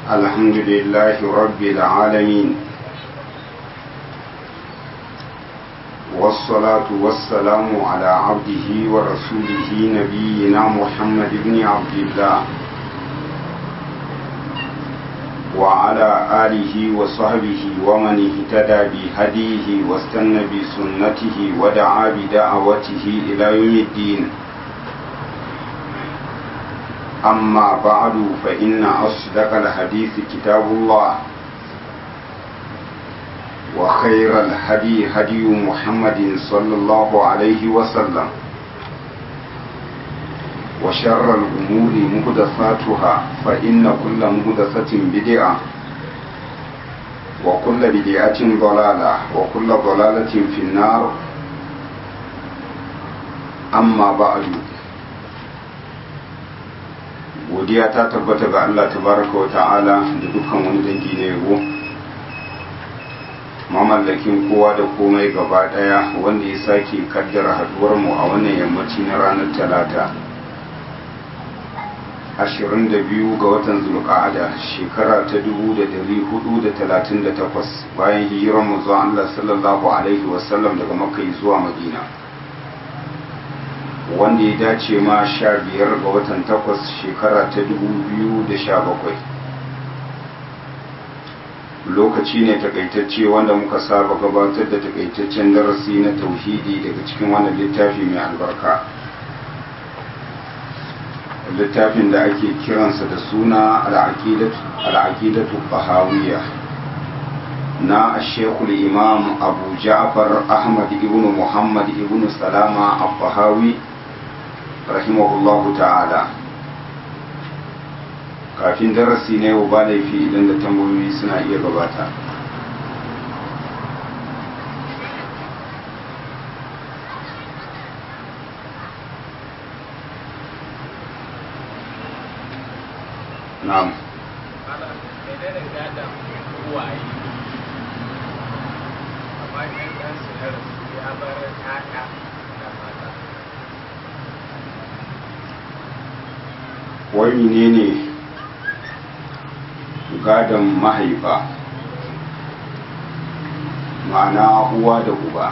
الحمد لله رب العالمين والصلاة والسلام على عبده ورسوله نبينا محمد بن عبد الله وعلى آله وصحبه ومن اهتدى بهديه واستنى بسنته ودعا بدعوته إلى يوم الدين أما بعد فإن أصدق الحديث كتاب الله وخير الهدي هدي محمد صلى الله عليه وسلم وشر الأمور مهدثاتها فإن كل مهدثة بدعة وكل بدعة ضلالة وكل ضلالة في النار أما بعد godiya ta tabbata ga Allah tabaraka wa ta'ala da dukkan wani dangi na yabo mamallakin kowa da komai gaba daya wanda ya sake kaddara haduwar mu a wannan yammaci na ranar talata 22 ga watan zulqa'ada shekara ta 1438 bayan hijirar mu zuwa Allah sallallahu alaihi wasallam daga makka zuwa madina wanda ya dace ma sha biyar ga watan takwas shekara ta dubu biyu da sha bakwai lokaci ne takaitacce wanda muka saba gabatar da takaitaccen darasi na tauhidi daga cikin wannan littafi mai albarka littafin da ake kiransa da suna al'aqidatu bahawiyya na shekul imam abu ja'far ahmad ibn muhammad ibn salama al-bahawi rahimahullahu ta'ala kafin darasi na yau ba laifi idan da tambayoyi suna iya gabata na'am wai menene gadon mahaifa ma'ana uwa da uba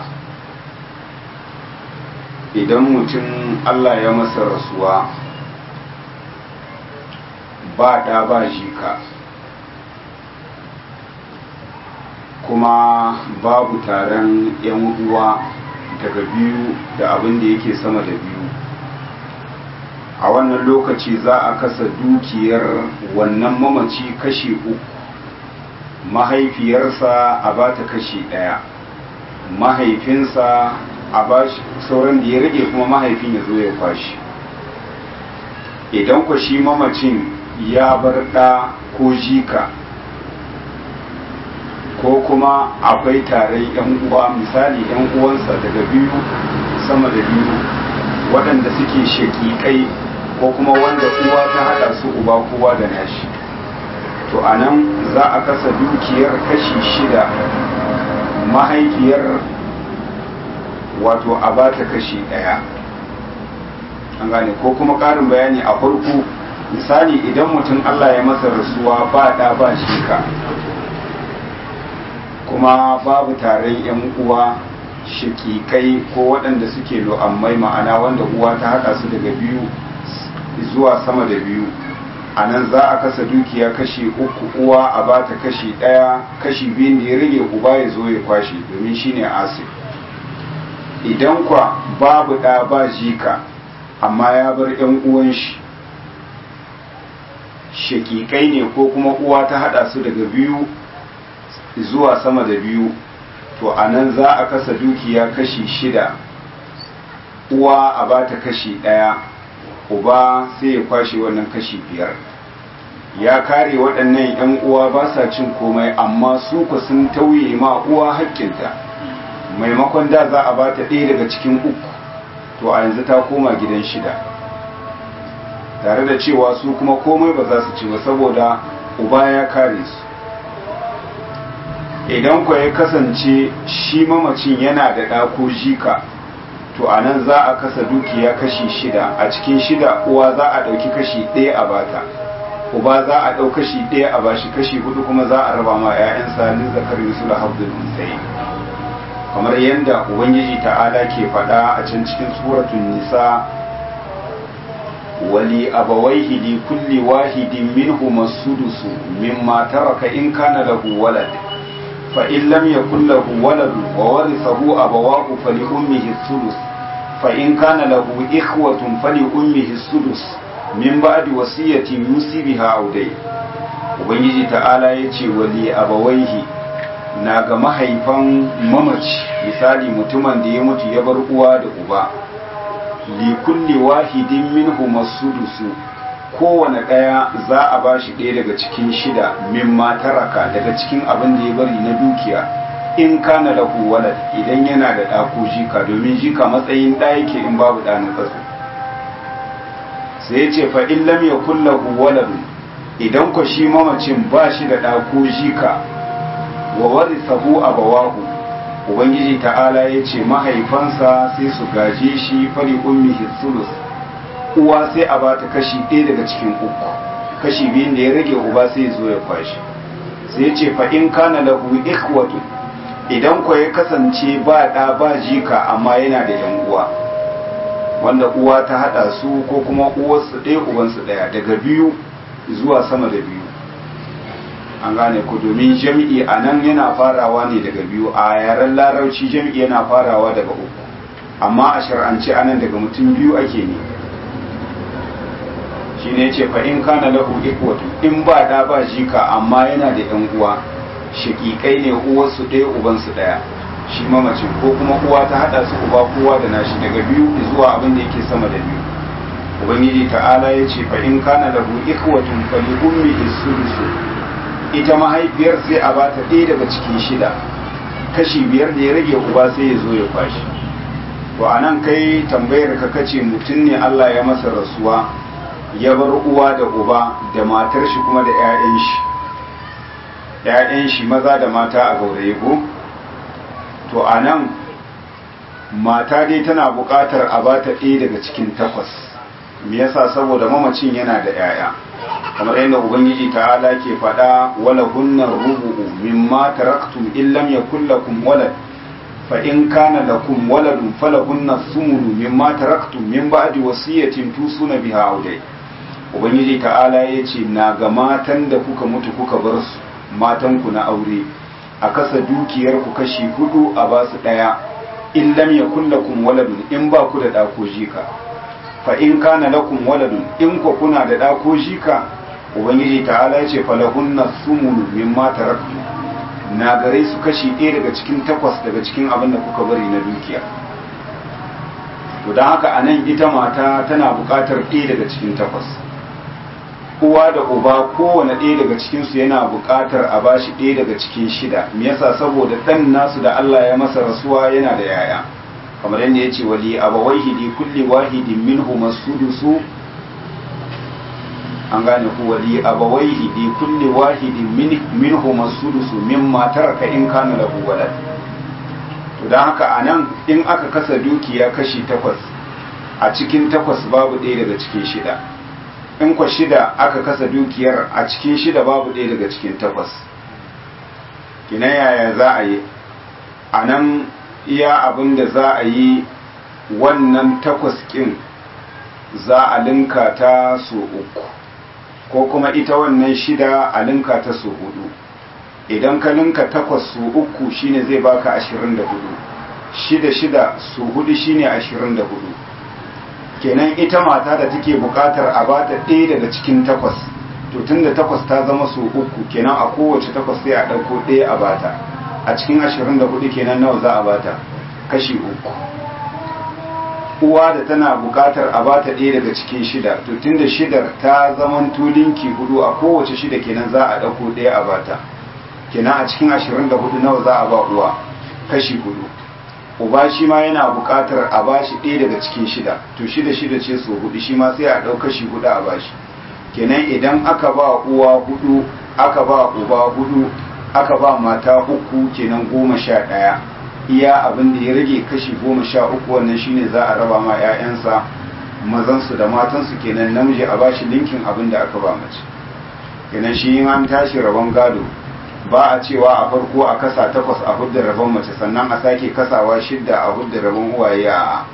idan mutum allah ya masa rasuwa ba ɗa ba jika kuma babu taron 'yan uwa daga biyu da abin da yake sama da biyu a wannan lokaci za a kasa dukiyar wannan mamaci kashi uku mahaifiyarsa a ba ta kashi ɗaya mahaifinsa a ba sauran da ya rage kuma mahaifin ya zo ya kwashi idan ku shi mamacin ya bar ɗa ko jika ko kuma akwai taron 'yan uwa misali 'yan uwansa daga biyu sama da biyu waɗanda suke shaƙiƙai ko kuma wanda uwa ta haɗa su uba kowa da nashi to a nan za a kasa dukiyar kashi shida mahaifiyar wato a ba ta kashi ɗaya an gane ko kuma ƙarin bayani a farko misali idan mutum allah ya masa rasuwa ba ɗa ba shika kuma babu taron 'yan uwa shakikai ko waɗanda suke lo'ammai ma'ana wanda uwa ta haɗa su daga biyu zuwa sama da biyu a nan za a kasa dukiya kashi uku uwa a ba ta kashi ɗaya kashi biyun da ya rage uba ya zo ya kwashe domin shine asir idan kwa babu ɗa ba jika amma ya bar 'yan uwan shi shakikai ne ko kuma uwa ta haɗa su daga biyu zuwa sama da biyu to a nan za a kasa dukiya kashi shida uwa a ba ta kashi ɗaya uba sai ya kwashe wannan kashi biyar ya kare waɗannan 'yan uwa ba sa cin komai amma su ku sun tauye ma uwa haƙƙinta maimakon da za a ba ta ɗaya daga cikin uku to a yanzu ta koma gidan shida tare da cewa su kuma komai ba za su ci ba saboda uba ya kare su idan ku ya kasance shi mamacin yana da ɗa ko jika to a nan za a kasa dukiya kashi shida a cikin shida uwa za a ɗauki kashi ɗaya a bata uba za a ɗau kashi ɗaya a bashi kashi hudu kuma za a raba ma 'ya'yansa lin zakari su da habdul unsayi kamar yadda ubangiji ta'ala ke faɗa a can cikin suratun nisa wali abawaihi li kulli wahidin minhum as-sudus mimma taraka in kana lahu walad fa in lam yakul lahu walad wa warithahu abawahu fali ummihi as-sudus fa in kana lahu ikhwatun fali ummihi as-sudus min ba'di wasiyatin yusi biha aw dai ubangiji ta'ala yace wali abawaihi na ga mahaifan mamaci misali mutumin da ya mutu ya bar uwa da uba li kulli wahidin minhum as-sudusu kowane ɗaya za a bashi ɗaya daga cikin shida mimma taraka daga cikin abin da ya bari na dukiya in kana lahu walad idan yana da ɗa ko jika domin jika matsayin ɗa yake in babu ɗa na tsatso sai ya ce fa in lam yakul lahu waladun idan ko shi mamacin ba shi da ɗa ko jika wa warithahu abawahu ubangiji ta'ala ya ce mahaifansa sai su gaje shi fari ummihi sulus uwa sai a bata kashi ɗaya daga cikin uku kashi biyun da ya rage uba sai zo ya kwashi sai ya ce fa in kana lahu ikhwatu idan ko ya kasance ba ɗa ba jika amma yana da yan uwa wanda uwa ta haɗa su ko kuma uwarsu ɗaya ubansu ɗaya daga biyu zuwa sama da biyu an gane ku domin jami'i a nan yana farawa ne daga biyu a yaren larauci jami'i yana farawa daga uku amma a shar'ance a nan daga mutum biyu ake ne shi ne ce fa in kana lahu ikwatu in ba da ba jika amma yana da yan uwa shakikai ne uwarsu ɗaya ubansu ɗaya shi mamacin ko kuma uwa ta haɗa su uba kowa da nashi daga biyu zuwa abin da yake sama da biyu ubangiji ta'ala ya ce fa in kana lahu ikwatun fa li ummihi sulusu ita mahaifiyar sai a bata ɗaya daga cikin shida kashi biyar da ya rage uba sai ya zo ya kwashi to a nan kai tambayar ka kace mutum ne Allah ya masa rasuwa ya bar uwa da uba da matar shi kuma da 'ya'yan shi 'ya'yan shi maza da mata a gauraye ko to a nan mata dai tana buƙatar a bata ɗaya daga cikin takwas me yasa saboda mamacin yana da 'ya'ya kamar yadda ubangiji ta'ala ke faɗa wala hunnar rubu'u mimma taraktum in lam yakul lakum walad fa in kana lakum waladun falahunna thumunu mimma taraktum min ba'di wasiyatin tusuna biha audai ubangiji ta'ala yace na ga matan da kuka mutu kuka bar su matan ku na aure a kasa dukiyar ku kashi hudu a ba su daya in lam yakul lakum waladun in ba ku da da ko jika fa in kana lakum waladun in ku kuna da da ko jika ubangiji ta'ala ya ce falahunna sumunu mimma taraktu na gare su kashi ɗaya daga cikin takwas daga cikin abin da kuka bari na dukiya to don haka a nan ita mata tana buƙatar ɗaya daga cikin takwas uwa da uba kowane ɗaya daga cikinsu yana buƙatar a bashi ɗaya daga cikin shida me yasa saboda ɗan nasu da Allah ya masa rasuwa yana da yaya kamar yadda ya ce wali abawaihi li kulli wahidin minhum as-sudusu an gane ku wali abawaihi li kulli wahidin minhum as-sudusu mimma taraka in kana lahu walad to dan haka anan in aka kasa dukiya kashi takwas a cikin takwas babu ɗaya daga cikin shida in kwa shida aka kasa dukiyar a cikin shida babu ɗaya daga cikin takwas kina yaya za a yi a nan iya abin da za a yi wannan takwas ƙin za a linka ta so uku ko kuma ita wannan shida a linka ta so hudu idan ka linka takwas su uku shine zai baka ashirin da hudu shida shida su hudu shine ashirin da hudu kenan ita mata da take bukatar a bata ɗaya daga cikin takwas to tun da takwas ta zama su uku kenan a kowace takwas sai a ɗauko ɗaya a bata a cikin ashirin da hudu kenan nawa za a bata kashi uku uwa da tana bukatar a bata ɗaya daga cikin shida to tun da shidar ta zaman tulinki hudu a kowace shida kenan za a ɗauko ɗaya a bata kenan a cikin ashirin da hudu nawa za a ba uwa kashi hudu uba shi ma yana buƙatar a bashi ɗaya daga cikin shida to shida shida ce so hudu shi ma sai a ɗau kashi hudu a bashi kenan idan aka ba uwa hudu aka ba uba hudu aka ba mata uku kenan goma sha ɗaya iya abin da ya rage kashi goma sha uku wannan shine za a raba ma 'ya'yansa mazansu da matansu kenan namiji a bashi linkin abin da aka ba mace kenan shi in an tashi rabon gado ba a cewa a farko a kasa takwas a hudda rabon mace sannan a sake kasawa shidda a hudda rabon uwaye a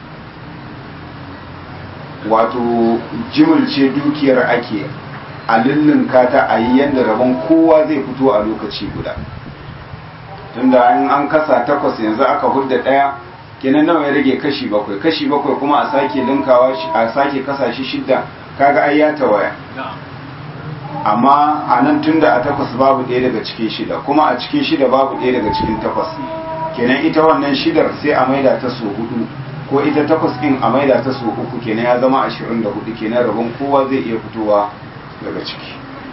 wato jimilce dukiyar ake a lullunka ta a yi yadda rabon kowa zai fito a lokaci guda tunda in an kasa takwas yanzu aka hudda ɗaya kenan nawa ya rage kashi bakwai kashi bakwai kuma a sake linkawa a sake kasa shi shidda kaga ai ya tawaya amma a nan tunda a takwas babu ɗaya daga cikin shida kuma a cikin shida babu ɗaya daga cikin takwas kenan ita wannan shidar sai a maida ta so hudu ko ita takwas ɗin a maida ta so uku kenan ya zama ashirin da hudu kenan rabon kowa zai iya fitowa daga ciki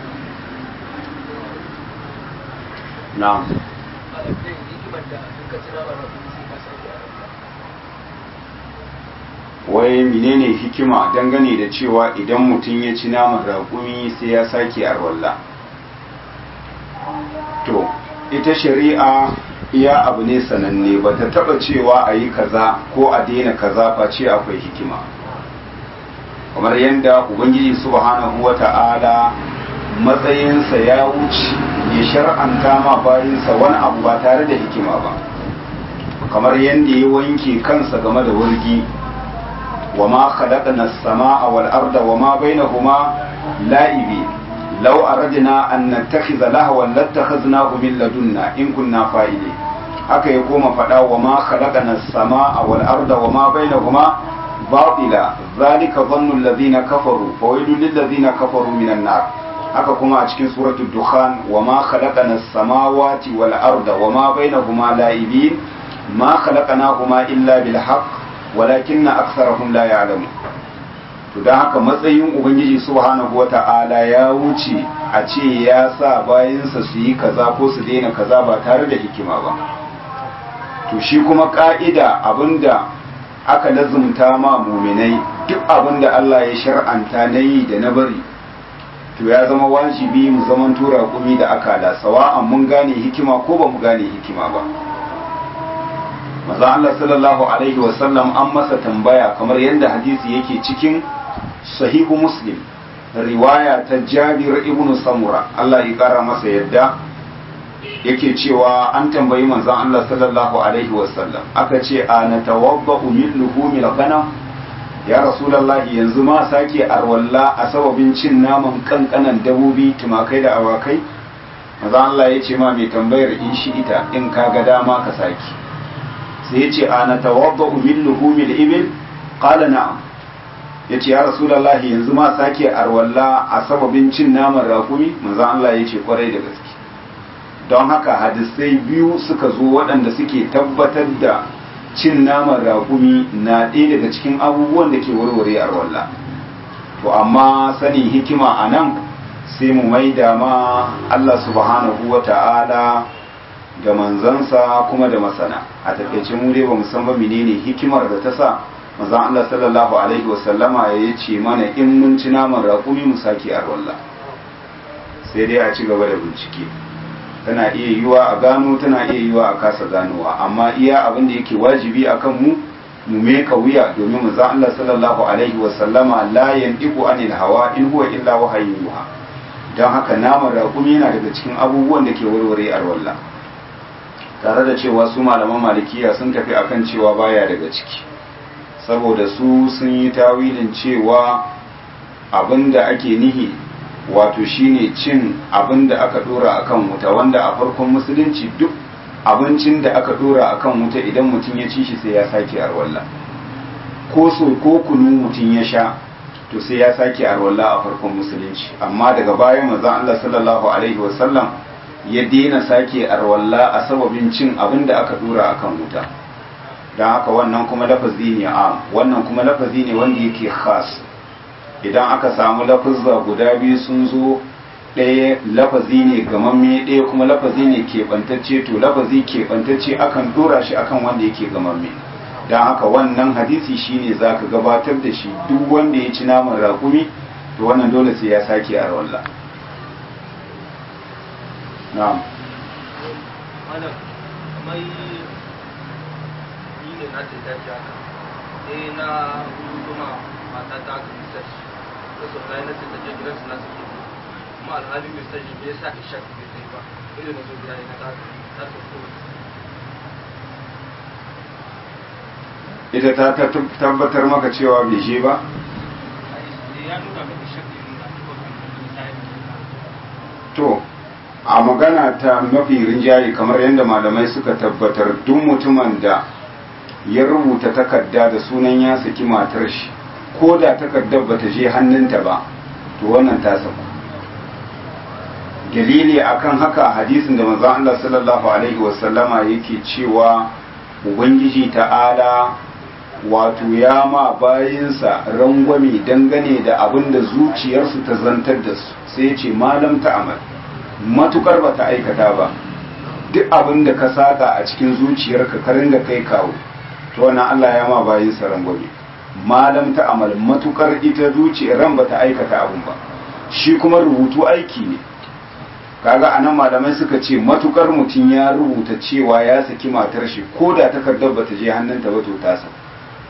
na'am wai menene hikima dangane da cewa idan mutum ya ci naman raƙumi sai ya sake arwalla to ita shari'a iya abu ne sananne ba ta taɓa cewa a yi kaza ko a daina kaza face akwai hikima kamar yadda ubangiji subhanahu wa ta'ala matsayinsa ya wuce ya shar'anta ma bayansa wani abu ba tare da hikima ba kamar yadda ya wanke kansa game da wurgi wa ma khalaqna as-samaa wal arda wa ma bainahuma la'ibi law aradna an nattakhidha lahwan lattakhadnahu min ladunna in kunna fa'ili haka ya koma fada wa ma khalaqna as-samaa wal arda wa ma bainahuma batila zalika dhannu alladhina kafaru fawailul lil ladhina kafaru minan nar haka kuma a cikin suratul dukhan wa ma khalaqana as-samawati wal arda wa ma bainahuma la'ibin ma khalaqnahuma illa bil haqq walakinna aktharahum la ya'lamun to dan haka matsayin ubangiji subhanahu wata'ala ya wuce a ce ya sa bayansa su yi kaza ko su daina kaza ba tare da hikima ba to shi kuma ka'ida abinda aka lazumta ma muminai duk abinda Allah ya shar'anta na yi da na bari to ya zama wajibi mu zaman tura kumi da akala sawa'an mun gane hikima ko ba mu gane hikima ba maza Allah sallallahu alaihi wasallam an masa tambaya kamar yadda hadisi yake cikin sahihu muslim riwaya ta jabir ibn samura Allah ya kara masa yadda yake cewa an tambayi manzon Allah sallallahu alaihi wasallam aka ce a natawadda min luhumil ghanam ya rasulallahi yanzu ma sake arwalla a sababin cin naman kankanan dabobi tumakai da awakai maza Allah ya ce ma mai tambayar in shi ita in ka ga dama ka sake sai ya ce ana tawadda min luhumil ibil qala na'am ya ce ya rasulallahi yanzu ma sake arwalla a sababin cin naman rakumi maza Allah ya ce kwarai da gaske don haka hadisai biyu suka zo waɗanda suke tabbatar da cin naman raƙumi na ɗaya daga cikin abubuwan da ke warware a walla to amma sanin hikima a nan sai mu maida ma Allah subhanahu wa ta'ala da manzansa kuma da masana a takaice mu dai ba mu san ba menene hikimar da ta sa manzon Allah sallallahu alaihi wa sallama ya ce mana in mun ci naman raƙumi mu sake a walla sai dai a ci gaba da bincike tana iya yiwa a gano tana iya yiwa a kasa ganowa amma iya abin da yake wajibi a kan mu mu meka wuya domin mu za Allah sallallahu alaihi wa sallama la yandiqu anil hawa in huwa illa wahayin yuha don haka naman raƙumi yana daga cikin abubuwan da ke warware arwalla tare da cewa su malaman malikiya sun tafi akan cewa baya daga ciki saboda su sun yi tawilin cewa abin da ake nihi wato shine cin abin da aka dora akan wuta wanda a farkon musulunci duk abincin da aka dora akan wuta idan mutum ya ci shi sai ya sake arwalla ko so ko kunu mutum ya sha to sai ya sake arwalla a farkon musulunci amma daga baya manzon Allah sallallahu alaihi wasallam ya daina sake arwalla a sababin cin abin da aka dora akan wuta don haka wannan kuma lafazi ne am wannan kuma lafazi ne wanda yake khas idan aka samu lafazza guda biyu sun zo ɗaya lafazi ne gamamme ɗaya kuma lafazi ne keɓantacce to lafazi keɓantacce akan ɗora shi akan wanda yake gamamme don haka wannan hadisi shine za ka gabatar da shi duk wanda ya ci naman raƙumi to wannan dole sai ya sake a rawalla na'am na ce ta ji haka sai na rubutu ma mata ta aka misar da sau na yi na ce ta je gidansu na suke kuma alhali mai sani me yasa isha bai kai ba irin na zo gida ne na ta ta sauko ita ta ta tabbatar maka cewa bai je ba ya nuna mai isha bai nuna ko kan to a magana ta mafi rinjaye kamar yadda malamai suka tabbatar duk mutumin da ya rubuta takarda da sunan ya saki matar shi ko da takardar bata je hannunta ba to wannan ta saku dalili akan haka hadisin da manzon Allah sallallahu alaihi wasallama yake cewa ubangiji ta'ala wato ya ma bayinsa rangwame dangane da abin da zuciyarsu ta zantar da su sai ya ce malam ta amal matukar ba ta aikata ba duk abin da ka saka a cikin zuciyarka ka ringa kai kawo to wannan Allah ya ma bayinsa rangwame malam ta amal matukar ita zuciyar ran ba ta aikata abin ba shi kuma rubutu aiki ne kaga anan malamai suka ce matukar mutum ya rubuta cewa ya saki matar shi ko da takardar bata je hannunta ba to ta sa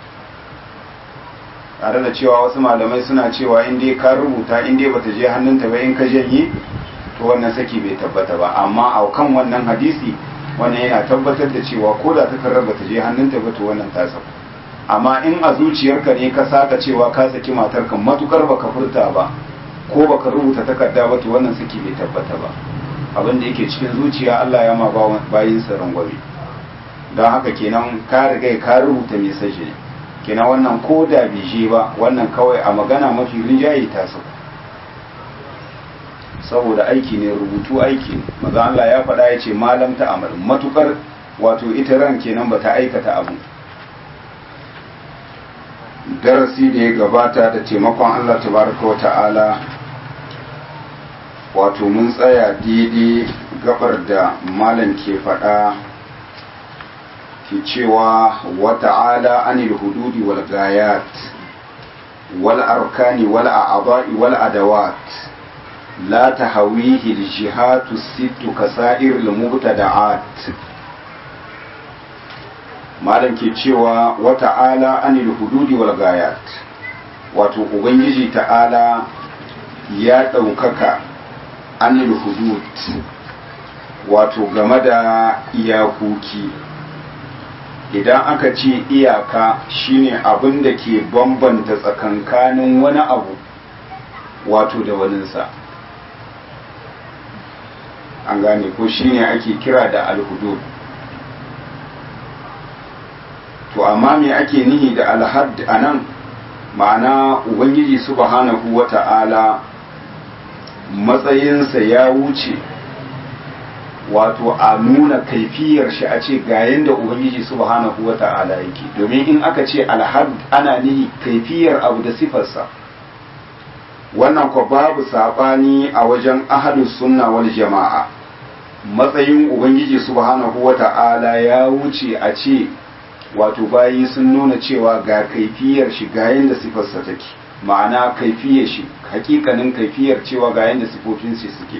tare da cewa wasu malamai suna cewa in dai ka rubuta in dai bata je hannunta ba in ka janye to wannan saki bai tabbata ba amma a kan wannan hadisi wannan yana tabbatar da cewa ko da takardar bata je hannunta ba to wannan ta sa amma in a zuciyarka ne ka saka cewa ka saki matarka matukar baka furta ba ko baka rubuta takarda ba to wannan saki bai tabbata ba abin da yake cikin zuciya Allah ya ma bayin sa rangwame don haka kenan ka riga ka rubuta message ne kenan wannan ko da bije ba wannan kawai a magana mafi rinjaye ta su saboda aiki ne rubutu aiki ne maza Allah ya faɗa ya ce malam ta amal matukar wato ita ran kenan bata aikata abu darasi da ya gabata da taimakon Allah tabaraka wa ta'ala wato mun tsaya daidai gabar da malam ke faɗa ke cewa wa ta'ala anil hududi wal gayat wal arkani wal a'adha'i wal adawat la tahawihi al jihatu sittu kasair al mubtada'at malam ke cewa wa ta'ala anil hududi wal gayat wato ubangiji ta'ala ya ɗaukaka anil hudud wato game da iyakoki idan aka ce iyaka shine abin da ke bambanta tsakankanin wani abu wato da waninsa an gane ko shine ake kira da alhudud to amma me ake nihi da alhad anan ma'ana ubangiji subhanahu wata'ala matsayinsa ya wuce wato a nuna kaifiyar shi a ce ga yanda ubangiji subhanahu wata'ala yake domin in aka ce alhad ana nihi kaifiyar abu da sifarsa wannan ko babu sabani a wajen ahlus sunna wal jama'a matsayin ubangiji subhanahu wata'ala ya wuce a ce wato bayi sun nuna cewa ga kaifiyar shi ga yanda sifarsa take ma'ana kaifiyar shi hakikanin kaifiyar cewa ga yanda sifofin shi suke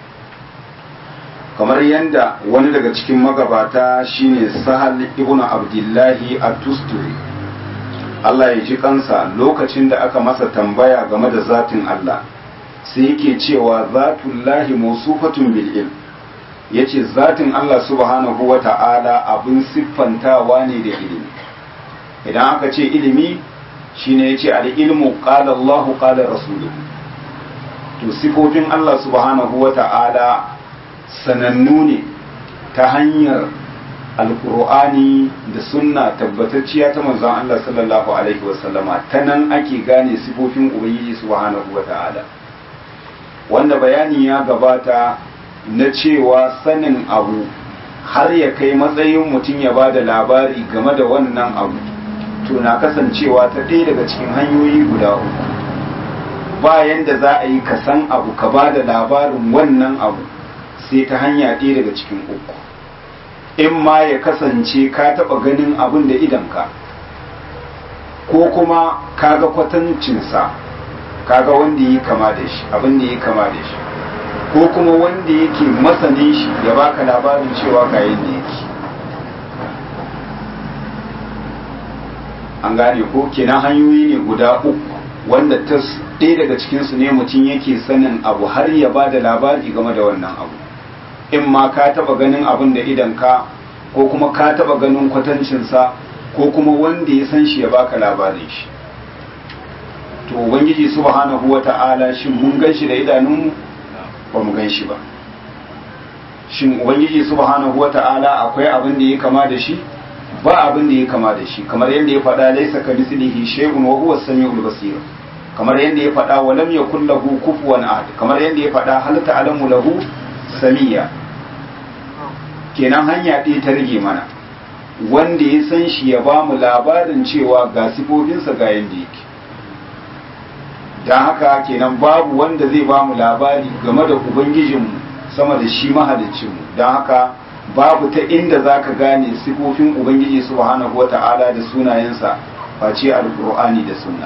kamar yanda wani daga cikin magabata shine sahal ibn abdullahi at-tusturi Allah ya ji kansa lokacin da aka masa tambaya game da zatin Allah sai yake cewa zatullahi mawsufatun bil ilm yace zatin Allah subhanahu wa ta'ala abin siffantawa ne da ilimi idan aka ce ilimi shine yace al ilmu qala Allah qala rasuluhu to sifofin Allah subhanahu wa ta'ala sanannu ne ta hanyar alkur'ani da sunna tabbatacciya ta manzon Allah sallallahu alaihi wasallama ta nan ake gane sifofin ubangiji subhanahu wa ta'ala wanda bayani ya gabata na cewa sanin abu har ya kai matsayin mutum ya ba da labari game da wannan abu to na kasancewa ta ɗaya daga cikin hanyoyi guda uku bayan da za a yi ka san abu ka ba da labarin wannan abu sai ta hanya ɗaya daga cikin uku in ma ya kasance ka taɓa ganin abin da idanka ko kuma ka ga kwatancinsa ka ga wanda yi kama da shi abin da yi kama da shi ko kuma wanda yake masanin shi ya baka labarin cewa ga yadda yake an gane ko kenan hanyoyi ne guda uku wanda ta ɗaya daga cikinsu ne mutum yake sanin abu har ya ba da labari game da wannan abu in ma ka taɓa ganin abin da idan ka ko kuma ka taɓa ganin kwatancinsa ko kuma wanda ya san shi ya baka labarin shi to ubangiji subhanahu wata'ala shin mun gan shi da idanunmu ba mu gan shi ba shin ubangiji subhanahu wata'ala akwai abin da ya kama da shi ba abin da ya kama da shi kamar yadda ya faɗa laisa ka mislihi shay'un wa huwa as-sami'ul basir kamar yadda ya faɗa wa lam yakul lahu kufuwan ahad kamar yadda ya faɗa hal ta'lamu lahu samiya kenan hanya ɗaya ta rage mana wanda ya san shi ya ba mu labarin cewa ga sifofinsa ga yadda yake don haka kenan babu wanda zai ba mu labari game da ubangijinmu sama da shi mahalicinmu don haka babu ta inda za ka gane sifofin ubangiji subhanahu wa ta'ala da sunayensa face alkur'ani da sunna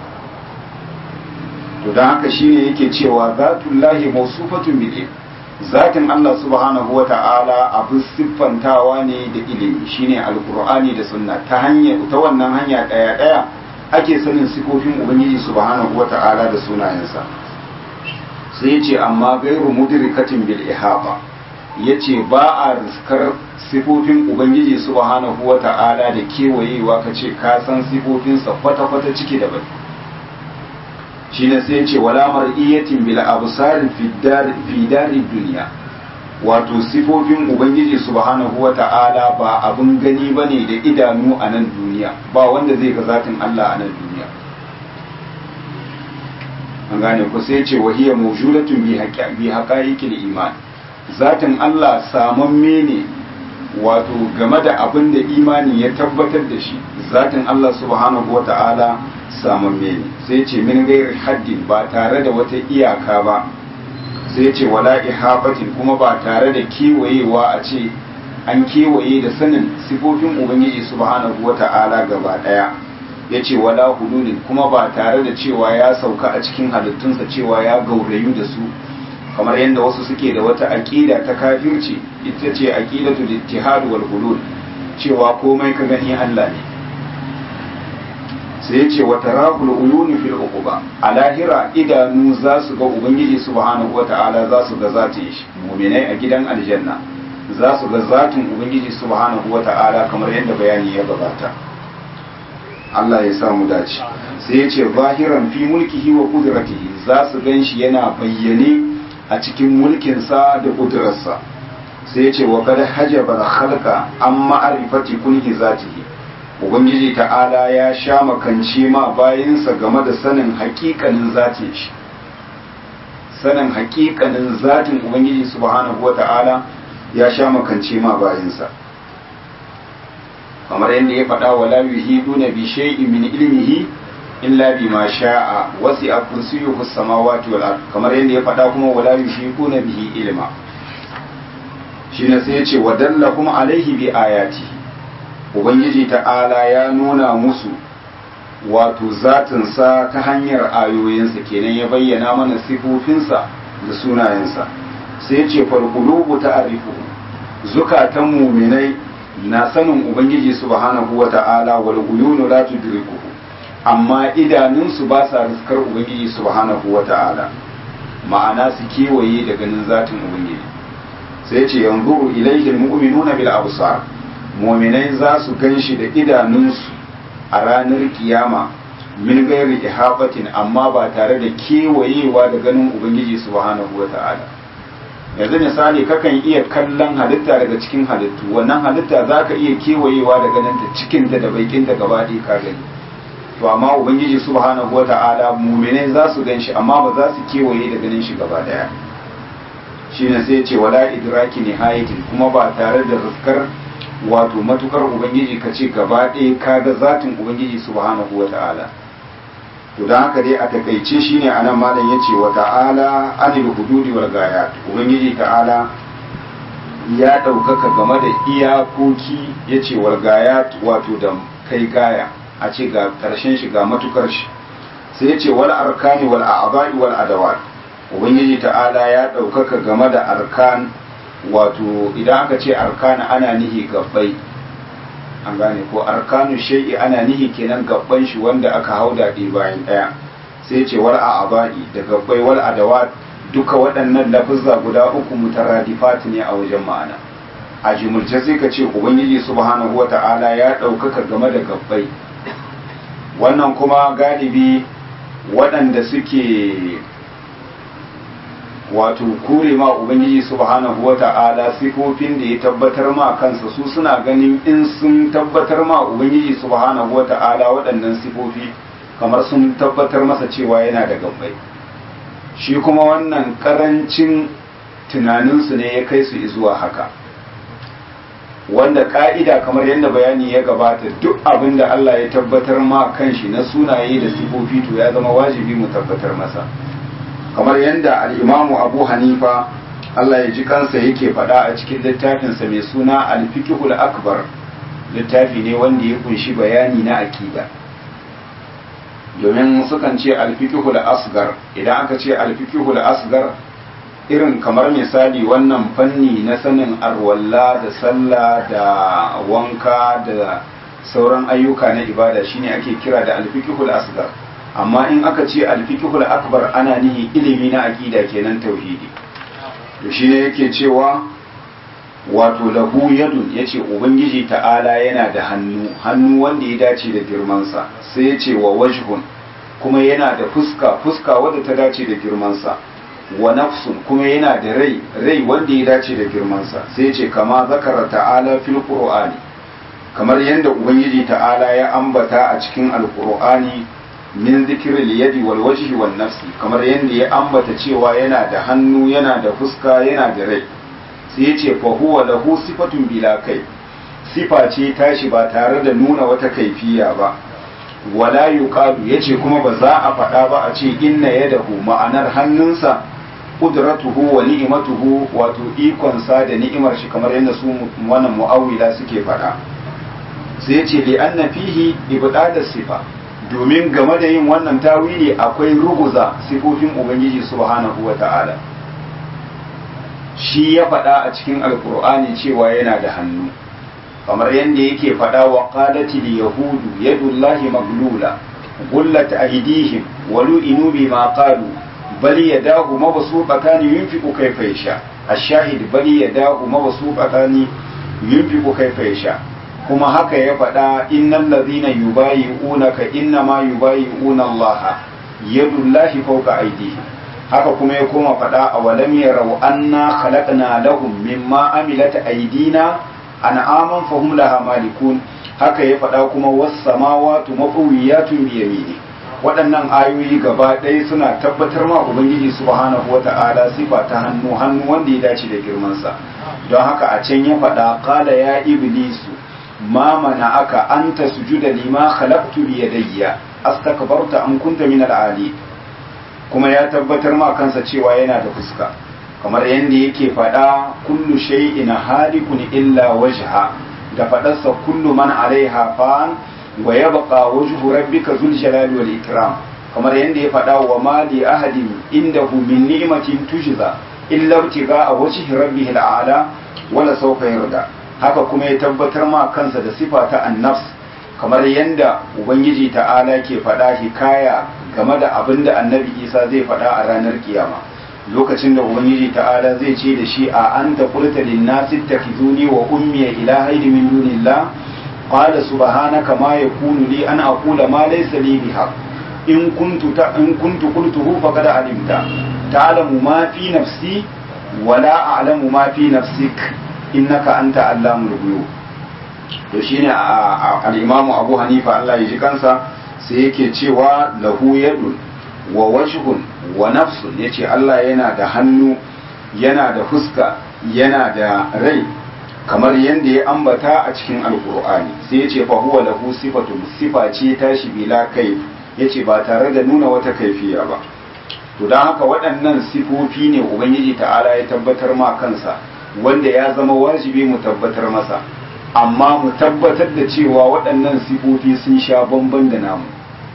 to don haka shine yake cewa zatullahi mausufatun bil zatin Allah subhanahu wa ta'ala abu siffantawa ne da ilimi shine alkur'ani da sunna ta hanya ta wannan hanya daya daya ake sanin sifofin ubangiji subhanahu wa ta'ala da sunayensa sai ya ce amma gairu mudrikatin bil ihaba ya ce ba a riskar sifofin ubangiji subhanahu wa ta'ala da kewayewa ka ce ka san sifofinsa kwata-kwata ciki da bai shi ne sai ce wala mar'iyatin bil absar fi dari duniya wato sifofin ubangiji subhanahu wa ta'ala ba abin gani bane da idanu a nan duniya ba wanda zai ga zatin Allah a nan duniya an gane ku sai ce wahiya mawjudatun bi haqa'iqil iman zatin Allah samamme ne wato game da abin da imani ya tabbatar da shi zatin Allah subhanahu wa ta'ala samamme ne sai ce min gairi haddin ba tare da wata iyaka ba sai ce wala ihabatin kuma ba tare da kewayewa a ce an kewaye da sanin sifofin ubangiji subhanahu wa ta'ala gaba daya ya ce wala hululin kuma ba tare da cewa ya sauka a cikin halittunsa cewa ya gaurayu da su kamar yadda wasu suke da wata aƙida ta kafirci ita ce aƙidatu ittihad wal hulul cewa komai ka gani Allah ne sai yace wa tarahul uyuni fil uquba a lahira idanu za su ga ubangiji subhanahu wata'ala za su ga zatin shi mu'minai a gidan aljanna za su ga zatin ubangiji subhanahu wata'ala kamar yadda bayani ya gabata Allah ya samu dace sai yace zahiran fi mulkihi wa qudratihi za su gan shi yana bayyane a cikin mulkinsa da ƙudurarsa sai ya ce wa kada hajjabar halka an ma'arifati kunhi zatihi ubangiji ta'ala ya sha makance ma bayansa game da sanin hakikanin zatin shi sanin hakikanin zatin ubangiji subhanahu wa ta'ala ya sha makance ma bayansa kamar yadda ya faɗa wa la yuhiduna bi shay'in min ilmihi illa bima sha'a wasi'a kursiyuhu samawati wal ard kamar yadda ya faɗa kuma wala yushikuna bihi ilma shine sai yace wa dallakum alaihi bi ayati ubangiji ta'ala ya nuna musu wato zatin sa ta hanyar ayoyinsa kenan ya bayyana mana sifofinsa da sunayensa sai yace fal qulubu ta'rifu zukatan mu'minai na sanin ubangiji subhanahu wa ta'ala wal uyunu la tudrikuhu amma idanunsu ba sa riskar ubangiji subhanahu wa ta'ala ma'ana su kewaye da ganin zatin ubangiji sai ce yanzu ilaihi almu'minuna bil absar mu'minai za su ganshi da idanunsu a ranar kiyama min gairi ihabatin amma ba tare da kewayewa da ganin ubangiji subhanahu wa ta'ala yanzu misali kakan iya kallon halitta daga cikin halittu wannan halitta za ka iya kewayewa da ganinta cikinta da baikinta gaba ɗaya ka gani to amma ubangiji subhanahu wata'ala mu'minai za su gan shi amma ba za su kewaye da ganin shi gaba daya shine sai ce wala idraki nihayatin kuma ba tare da rizkar wato matukar ubangiji ka ce gaba ɗaya ka ga zatin ubangiji subhanahu wata'ala to don haka dai a takaice shine anan malam yace wa ta'ala anil hududi wal gayat ubangiji ta'ala ya ɗaukaka game da iyakoki yace wal gayat wato da kai gaya a ce ga ƙarshen shi ga matukar shi sai ya ce wal arkani wal a'dha'i wal adawat ubangiji ta'ala ya ɗaukaka game da arkan wato idan aka ce arkana ana nihi gabbai an gane ko arkanu shay'i ana nihi kenan gabban shi wanda aka hauda ɗi bayan ɗaya sai ce wal a'aba'i da gabbai wal adawat duka waɗannan lafuzza guda uku mutaradifat ne a wajen ma'ana a jimurce sai ka ce ubangiji subhanahu wata'ala ya ɗaukaka game da gabbai wannan kuma galibi waɗanda suke wato kure ma ubangiji subhanahu wata'ala sifofin da ya tabbatar ma kansa su suna ganin in sun tabbatar ma ubangiji subhanahu wata'ala waɗannan sifofi kamar sun tabbatar masa cewa yana da gabbai shi kuma wannan karancin tunaninsu ne ya kai su zuwa haka wanda ka'ida kamar yadda bayani ya gabata duk abin da Allah ya tabbatar ma kanshi na sunaye da sifofi to ya zama wajibi mu tabbatar masa kamar yadda al'imamu abu hanifa Allah ya ji kansa yake faɗa a cikin littafinsa mai suna alfikihul akbar littafi ne wanda ya kunshi bayani na akida domin sukan ce alfikihul asgar idan aka ce alfikihul asgar irin kamar misali wannan fanni na sanin arwalla da sallah da wanka da sauran ayyuka na ibada shine ake kira da alfikihul asgar amma in aka ce alfikihul akbar ana nihi ilimi na aqida kenan tauhidi to shine yake cewa wato lahu yadun yace ubangiji ta'ala yana da hannu hannu wanda ya dace da girmansa sai yace wa wajhun kuma yana da fuska fuska wadda ta dace da girmansa wa nafsun kuma yana da rai rai wanda ya dace da girmansa sai yace kama zakara ta'ala fil qur'ani kamar yadda ubangiji ta'ala ya ambata a cikin alqur'ani min zikirin yadi wal wajhi wan nafsi kamar yadda ya ambata cewa yana da hannu yana da fuska yana da rai sai ya ce fa huwa lahu sifatun bila kai sifa ce tashi ba tare da nuna wata kaifiya ba wala yuqalu yace kuma ba za a faɗa ba a ce inna yadahu ma'anar hannunsa qudratuhu wa ni'matuhu wato ikonsa da ni'imar shi kamar yadda su wannan mu'awwila suke faɗa sai ya ce li anna fihi ibdada sifa domin game da yin wannan tawili akwai ruguza sifofin ubangiji subhanahu wa ta'ala shi ya faɗa a cikin alkur'ani cewa yana da hannu kamar yadda yake faɗa wa qalatil yahudu yadullahi maglula gullat aydihim wa lu'inu bima qalu bal yadahu mabsuutatan yunfiqu kayfa yasha ash-shahid bal yadahu mabsuutatan yunfiqu kayfa yasha kuma haka ya faɗa innal ladhina yubayi'unaka innama yubayi'una Allah yadullahi fawqa aydihim haka kuma ya koma faɗa a walam yarau anna khalaqna lahum mimma amilat aydina an'aman fahum laha malikun haka ya faɗa kuma was samawati mafawiyatun bi yamini waɗannan ayoyi gaba ɗaya suna tabbatar ma ubangiji subhanahu wata'ala sifa ta hannu hannu wanda ya dace da girmansa don haka a can ya faɗa qala ya iblisu ma aka an tasjuda lima khalaqtu bi yadayya astakbarta am kunta min al-ali kuma ya tabbatar ma kansa cewa yana da fuska kamar yadda yake faɗa kullu shay'in halikun illa wajha da faɗarsa kullu man alaiha fan wa yabqa wajhu rabbika zul jalali wal ikram kamar yadda ya faɗa wa ma li ahadin indahu min ni'matin tujza illa ibtiga wajhi rabbih al-a'la wala sawfa yarda haka kuma ya tabbatar ma kansa da sifa ta annafs kamar yadda ubangiji ta'ala ke faɗa hikaya game da abin da annabi isa zai faɗa a ranar kiyama lokacin da ubangiji ta'ala zai ce da shi a an ta kulta linnasi takhizuni wa ummi ilahaini min dunillah qala subhanaka ma yakunu li an aqula ma laysa li biha in kuntu ta in kuntu qultuhu faqad alimta ta'lamu ma fi nafsi wa la a'lamu ma fi nafsik innaka anta allamul ghuyub to shine al-imamu Abu Hanifa Allah ya ji kansa sai yake cewa lahu yadun wa wajhun wa nafsun yace Allah yana da hannu yana da fuska yana da rai kamar yadda ya ambata a cikin alkur'ani sai yace fa huwa lahu sifatun sifa ce tashi bila kai yace ba tare da nuna wata kaifiya ba to don haka waɗannan sifofi ne ubangiji ta'ala ya tabbatar ma kansa wanda ya zama wajibi mu tabbatar masa amma mu tabbatar da cewa waɗannan sifofi sun sha bamban da namu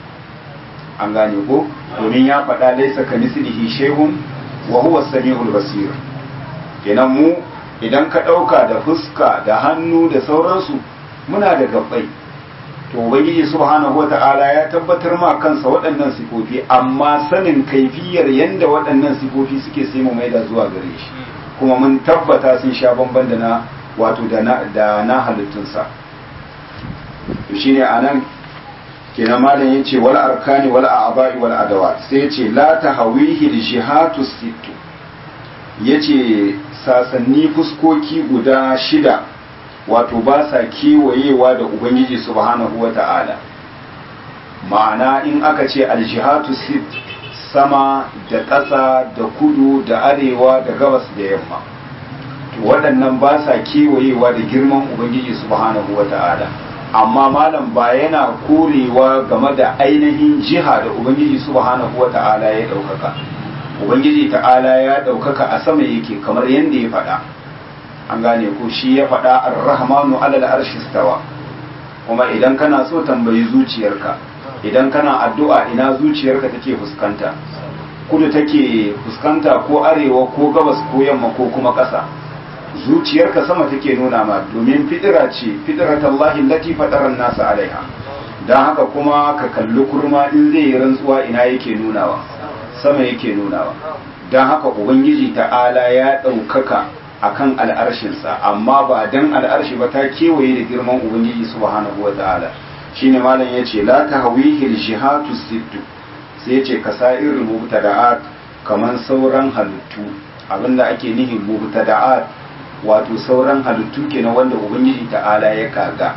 an gane ko domin ya faɗa laisa ka mislihi shehun wa huwa samiul basir kenan mu idan ka ɗauka da fuska da hannu da sauransu muna da gabbai to ubangiji subhanahu wata'ala ya tabbatar ma kansa waɗannan sifofi amma sanin kaifiyar yanda waɗannan sifofi suke sai mu maida zuwa gare shi kuma mun tabbata sun sha bamban da na wato da na da na halittunsa to shine anan kenan malam yace wal arkani wal a'ba'i wal adawat sai yace la tahawihi li shihatu sittu yace sasanni fuskoki guda shida wato ba sa kewayewa da ubangiji subhanahu wata'ala ma'ana in aka ce aljihatu sit sama da ƙasa da kudu da arewa da gabas da yamma to waɗannan ba sa kewayewa da girman ubangiji subhanahu wata'ala amma malam ba yana korewa game da ainihin jiha da ubangiji subhanahu wata'ala ya ɗaukaka ubangiji ta'ala ya ɗaukaka a sama yake kamar yadda ya faɗa an gane ko shi ya faɗa ar-rahmanu alal arshi stawa kuma idan kana so tambayi zuciyarka idan kana addu'a ina zuciyarka take fuskanta kudu take fuskanta ko arewa ko gabas ko yamma ko kuma ƙasa zuciyarka sama take nuna ma domin fidira ce fidratallahi lati fadaran nasu alaiha don haka kuma ka kalli kurma in zai yi rantsuwa ina yake nunawa sama yake nunawa don haka ubangiji ta'ala ya ɗaukaka akan al'arshinsa amma ba dan al'arshi ba ta kewaye da girman ubangiji subhanahu wata'ala shine malam yace la tahwihi al-jihatu sittu sai yace kasair mubtada'at kaman sauran halittu abinda ake nihi mubtada'at wato sauran halittu kenan wanda ubangiji ta'ala ya kaga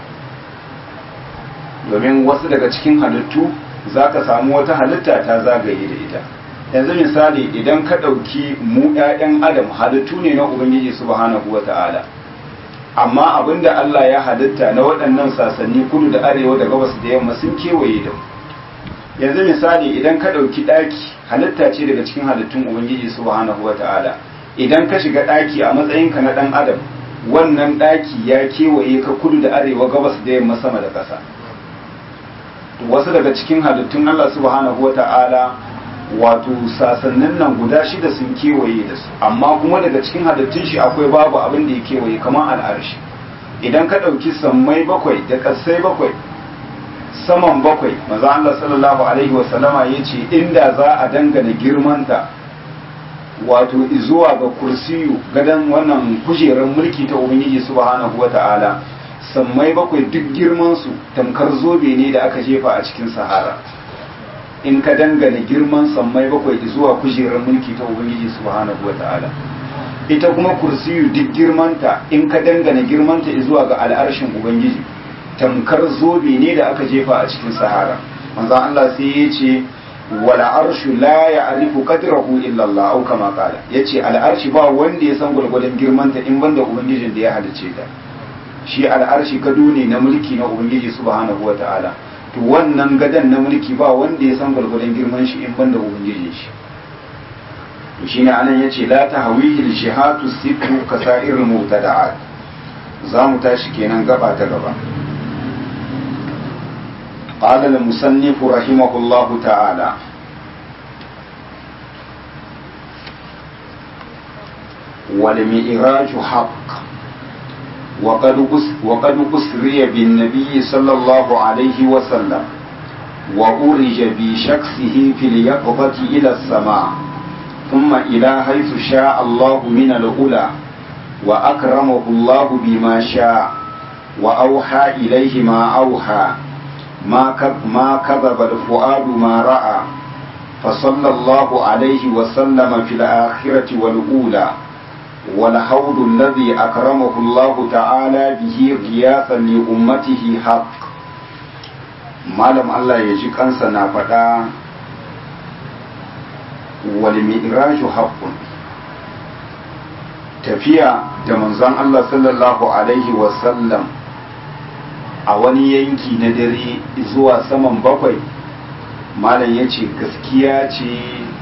domin wasu daga cikin halittu zaka samu wata halitta ta zagaye da ita yanzu misali idan ka ɗauki mu 'ya'yan adam halittu ne na ubangiji subhanahu wa ta'ala amma abinda Allah ya halitta na waɗannan sasanni kudu da arewa da gabas da yamma sun kewaye da yanzu misali idan ka ɗauki ɗaki halitta ce daga cikin halittun ubangiji subhanahu wa ta'ala idan ka shiga ɗaki a matsayinka na ɗan adam wannan ɗaki ya kewaye ka kudu da arewa gabas da yamma sama da ƙasa wasu daga cikin halittun Allah subhanahu wa ta'ala wato sasannin nan guda shida sun kewaye da su amma kuma daga cikin halittun shi akwai babu abin da ya kewaye kamar al'arshi idan ka ɗauki sammai bakwai da ƙasai bakwai saman bakwai maza Allah sallallahu alaihi wasallama ya ce inda za a dangana girmanta wato zuwa ga kursiyu gadon wannan kujerar mulki ta ubangiji subhanahu wa ta'ala sammai bakwai duk girmansu tamkar zobe ne da aka jefa a cikin sahara in ka dangane girman sammai bakwai zuwa kujerar mulki ta ubangiji subhanahu wata'ala ita kuma kursiyu duk girmanta in ka dangane girmanta zuwa ga al'arshin ubangiji tamkar zobe ne da aka jefa a cikin sahara manzon Allah sai ya ce wala arshu la ya'rifu qadrahu illa Allah au kama qala yace al'arshi ba wanda ya san gurgurdan girmanta in banda ubangijin da ya halice ta shi al'arshi gado ne na mulki na ubangiji subhanahu wata'ala to wannan gadan na mulki ba wanda ya san gwargwadon girman shi in banda ubangijin shi to shine anan yace la tahwihi shihatu sittu kasair mubtada'at za mu tashi kenan gaba ta gaba قال المصنف رحمه الله تعالى والمئراج حق وقد وقد أسري بالنبي صلى الله عليه وسلم وأرج بشخصه في اليقظة إلى السماء ثم إلى حيث شاء الله من الأولى وأكرمه الله بما شاء وأوحى إليه ما أوحى ما ما كذب الفؤاد ما رأى فصلى الله عليه وسلم في الآخرة والأولى والحوض الذي أكرمه الله تعالى به غياثا لأمته حق malam Allah ya ji kansa na faɗa wal mi'raju haqqun tafiya da manzon Allah sallallahu alaihi wasallam a wani yanki na dare zuwa saman bakwai malam ya ce gaskiya ce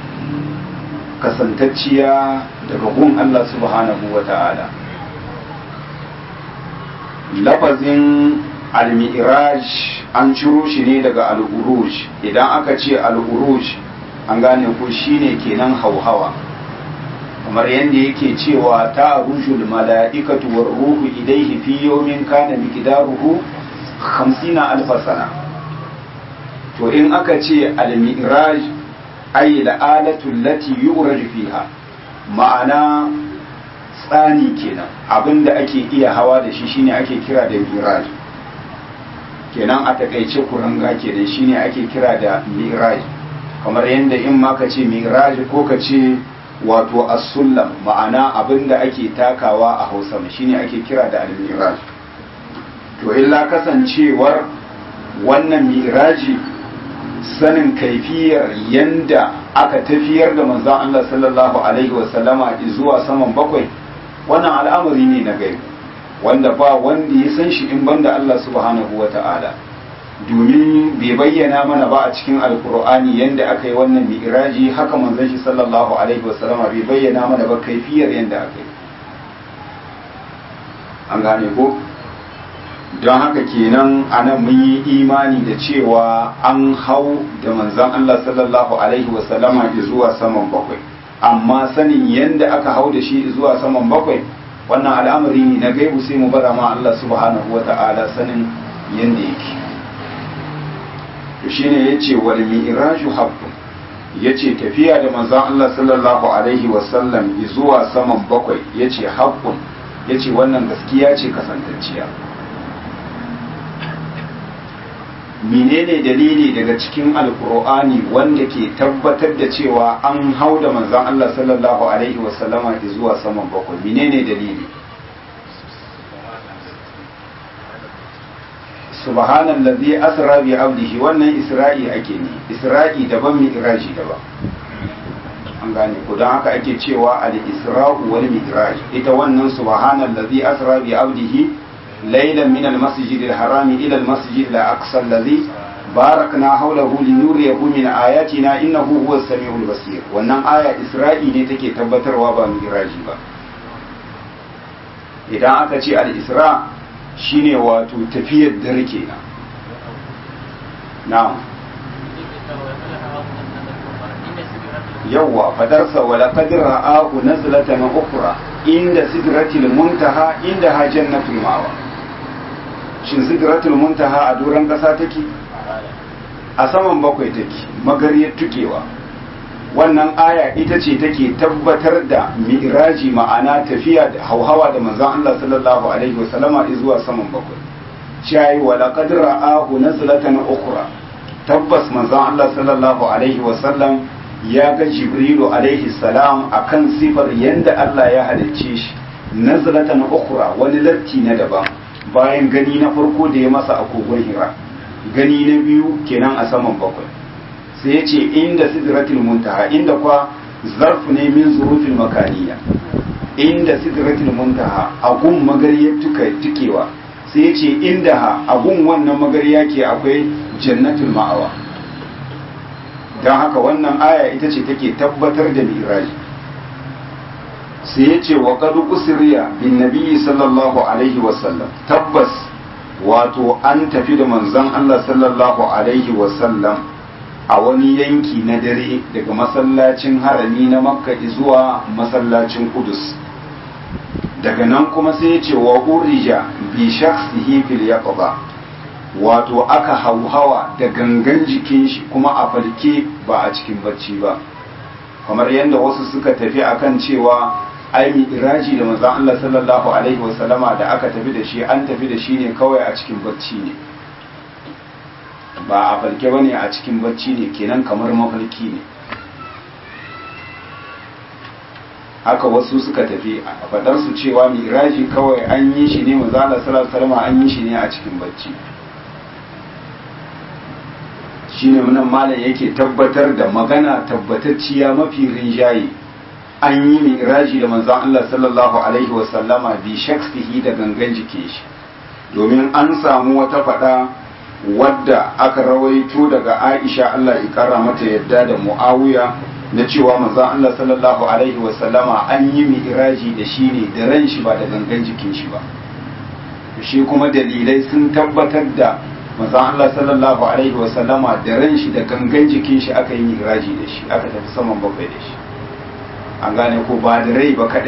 kasantacciya daga gun Allah subhanahu wa ta'ala lafazin al-mi'raj an ciro shi ne daga al-uruj idan aka ce al-uruj an gane ko shine kenan hauhawa kamar yadda yake cewa ta rujul mala'ikatu war ruhu idaihi fi yawmin kana miqdaruhu hamsina alfa sana to in aka ce al-mi'raj ay al-alatu allati yu'raj fiha ma'ana tsani kenan abinda ake iya hawa da shi shine ake kira da mi'raj kenan a takaice kuranga kenan shine ake kira da mi'raj kamar yadda in ma ka ce mi'raj ko ka ce wato as-sullam ma'ana abinda ake takawa a Hausa shine ake kira da al-mi'raj to illa kasancewar wannan mi'raji sanin kaifiyar yanda aka tafiyar da manzon Allah sallallahu alaihi wasallama zuwa saman bakwai wannan al'amari ne na gaibu wanda ba wanda ya san shi in banda Allah subhanahu wa ta'ala domin bai bayyana mana ba a cikin alkur'ani yanda aka yi wannan mi'raji haka manzon shi sallallahu alaihi wasallama bai bayyana mana ba kaifiyar yanda aka yi an gane ko don haka kenan anan mun yi imani da cewa an hau da manzon Allah sallallahu alaihi wasallama zuwa saman bakwai amma sanin yanda aka hau da shi zuwa saman bakwai wannan al'amari ne na gaibu sai mu bara ma Allah subhanahu wata'ala sanin yanda yake to shine yace wal mi'raju haqqun yace tafiya da manzon Allah sallallahu alaihi wasallam zuwa saman bakwai yace haqqun yace wannan gaskiya ce kasantacciya menene dalili daga cikin alkur'ani wanda ke tabbatar da cewa an hau da manzon Allah sallallahu alaihi wasallama zuwa saman bakwai menene dalili subhanallazi asra bi abdihi wannan isra'i ake ne isra'i daban mi'raji daban an gane ko don haka ake cewa al-isra'u wal mi'raj ita wannan subhanallazi asra bi abdihi ليلا من المسجد الحرام إلى المسجد الأقصى الذي باركنا حوله لنوريه من آياتنا إنه هو السميع البصير wannan aya Isra'i ne take tabbatarwa ba miraji ba idan aka ce al-Isra shine wato tafiyar dare kenan na'am yawwa fadarsa wala qad ra'ahu nazlatan ukhra inda sidratil muntaha inda ha jannatul ma'wa shin sidratul muntaha a doron kasa take a saman bakwai take magariyar tukewa wannan aya ita ce take tabbatar da mi'raji ma'ana tafiya da hauhawa da manzon Allah sallallahu alaihi wasallama zuwa saman bakwai shayi wa laqad ra'ahu nazlatan ukhra tabbas manzon Allah sallallahu alaihi wasallam ya ga jibrilu alaihi salam akan sifar yanda Allah ya halicce shi nazlatan ukhra wani latti na daban bayan gani na farko da ya masa a kogon hira gani na biyu kenan a saman bakwai sai ya ce inda sidratul muntaha inda kwa zarfu ne min zurufin makaniya inda sidratul muntaha a gun magariyar tuka tukewa sai ya ce inda ha a gun wannan magariya ke akwai jannatul ma'awa don haka wannan aya ita ce take tabbatar da miraji sai ya ce wa kadu usriya bin nabiyyi sallallahu alaihi wasallam tabbas wato an tafi da manzon Allah sallallahu alaihi wasallam a wani yanki na dare daga masallacin harami na makka zuwa masallacin kudus daga nan kuma sai ya ce wa urija bi shakhsihi fil yaqba wato aka hauhawa da gangan jikin shi kuma a falke ba a cikin bacci ba kamar yadda wasu suka tafi akan cewa ai iraji da manzon Allah sallallahu alaihi wasallama da aka tafi da shi an tafi da shi ne kawai a cikin bacci ne ba a falke bane a cikin bacci ne kenan kamar mafarki ne haka wasu suka tafi a fadar su cewa miraji kawai an yi shi ne manzon Allah sallallahu alaihi wasallama an yi shi ne a cikin bacci shine nan malam yake tabbatar da magana tabbatacciya mafi rinjaye an yi miraji da manzon Allah sallallahu alaihi wasallama bi shaksihi da gangan jike shi domin an samu wata fada wadda aka rawaito daga Aisha Allah ya kara mata yadda da Muawiya na cewa manzon Allah sallallahu alaihi wasallama an yi miraji da shi ne da ran shi ba da gangan jikin shi ba shi kuma dalilai sun tabbatar da manzon Allah sallallahu alaihi wasallama da ran shi da gangan jikin shi aka yi miraji da shi aka tafi saman bakwai da shi an gane ko ba da rai ba kadai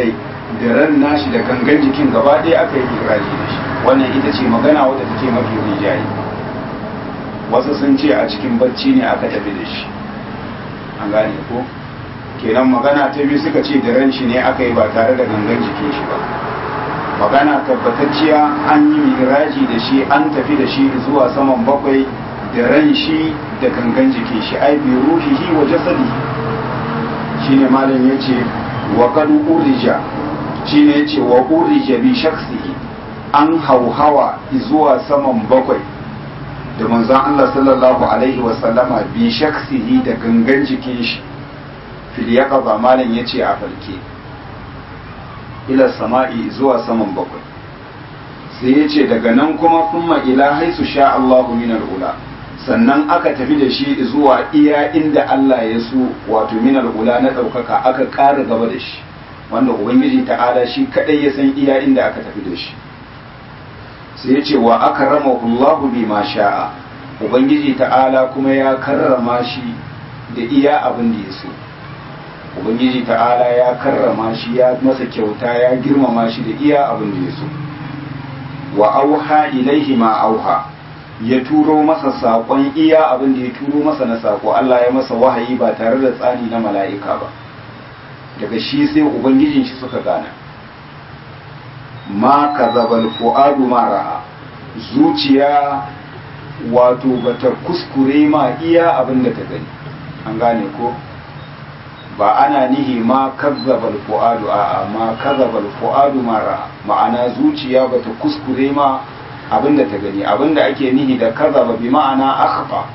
da ran nashi da gangan jikin gaba ɗaya aka yi iraji da shi wannan ita ce magana wadda take mafi rijayi wasu sun ce a cikin bacci ne aka tafi da shi an gane ko kenan magana ta biyu suka ce da ran shi ne aka yi ba tare da gangan jikin shi ba magana tabbatacciya an yi miraji da shi an tafi da shi zuwa saman bakwai da ran shi da gangan jikin shi ai bi ruhihi wa jasadihi shine malam yace wa qad urija shine yace wa urija bi shakhsihi an hauhawa zuwa saman bakwai da manzon Allah sallallahu alaihi wa sallama bi shakhsihi da gangan jikin shi fil yaqaba malam yace a falke ila sama'i zuwa saman bakwai sai ya ce daga nan kuma kuma ila haisu sha Allahu min ula sannan aka tafi da shi zuwa iya inda Allah ya so wato min ula na ɗaukaka aka ƙara gaba da shi wanda ubangiji ta'ala shi kadai ya san iya inda aka tafi da shi sai ya ce wa aka rama Allahu bi ma sha'a ubangiji ta'ala kuma ya karrama shi da iya abin da ya so ubangiji ta'ala ya karrama shi ya masa kyauta ya girmama shi da iya abin da ya so wa auha ilaihi ma auha ya turo masa saƙon iya abin da ya turo masa na saƙo Allah ya masa wahayi ba tare da tsani na mala'ika ba daga shi sai ubangijin shi suka gana ma kazabal fu'adu ma ra'a zuciya wato bata kuskure ma iya abin da ta gani an gane ko ba ana nihi ma kazzabal fu'adu a ma kazzabal fu'adu mara ma'ana zuciya bata kuskure ma abinda ta gani abinda ake nihi da kazzaba bi ma'ana akhfa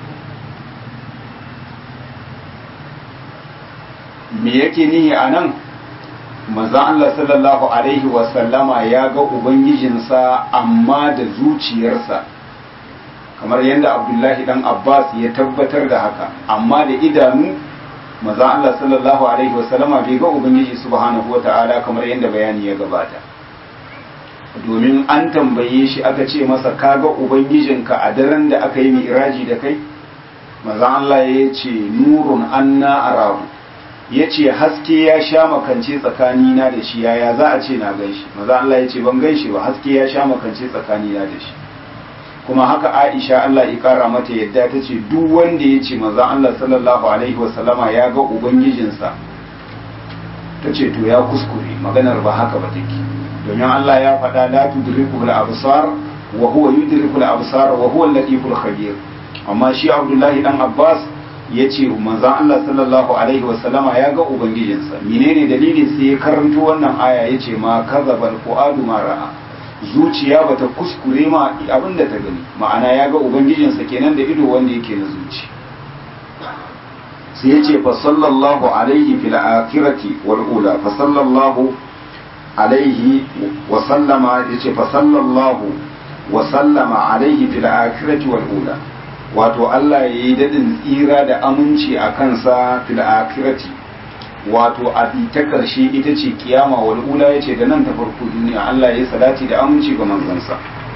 me yake nihi anan manzon Allah sallallahu alaihi wa sallama ya ga ubangijinsa amma da zuciyarsa kamar yadda Abdullahi dan Abbas ya tabbatar da haka amma da idanu maza Allah sallallahu alaihi wasallama bai ga ubangiji subhanahu wata'ala kamar yadda bayani ya gabata domin an tambaye shi aka ce masa kaga ubangijinka a daren da aka yi mi'raji da kai maza Allah ya ce nurun anna arahu ya ce haske ya sha makance tsakanina da shi yaya za a ce na gan shi maza Allah ya ce ban gan shi ba haske ya sha makance tsakanina da shi kuma haka Aisha Allah ya kara mata yadda ta ce duk wanda ya ce manzon Allah sallallahu alaihi wasallama ya ga ubangijinsa ta ce to ya kuskure maganar ba haka ba take domin Allah ya faɗa la tudriku al-absar wa huwa yudriku al-absar wa huwa al-latiful khabir amma shi Abdullahi dan Abbas ya ce manzon Allah sallallahu alaihi wasallama ya ga ubangijinsa menene dalilin sai ya karanto wannan aya yace ma kazabal fuadu ma ra'a zuciya bata kuskure ma abin da ta gani ma'ana ya ga ubangijinsa kenan da ido wanda yake na zuci sai ya ce fa sallallahu alaihi fil akhirati wal ula fa sallallahu alaihi wa sallama ya ce fa sallallahu wa sallama alaihi fil akhirati wal ula wato Allah ya yi dadin tsira da aminci a kansa fil akhirati wato a ta ƙarshe ita ce kiyama wal ula ya ce da nan ta farko duniya Allah ya salati da aminci ga manzansa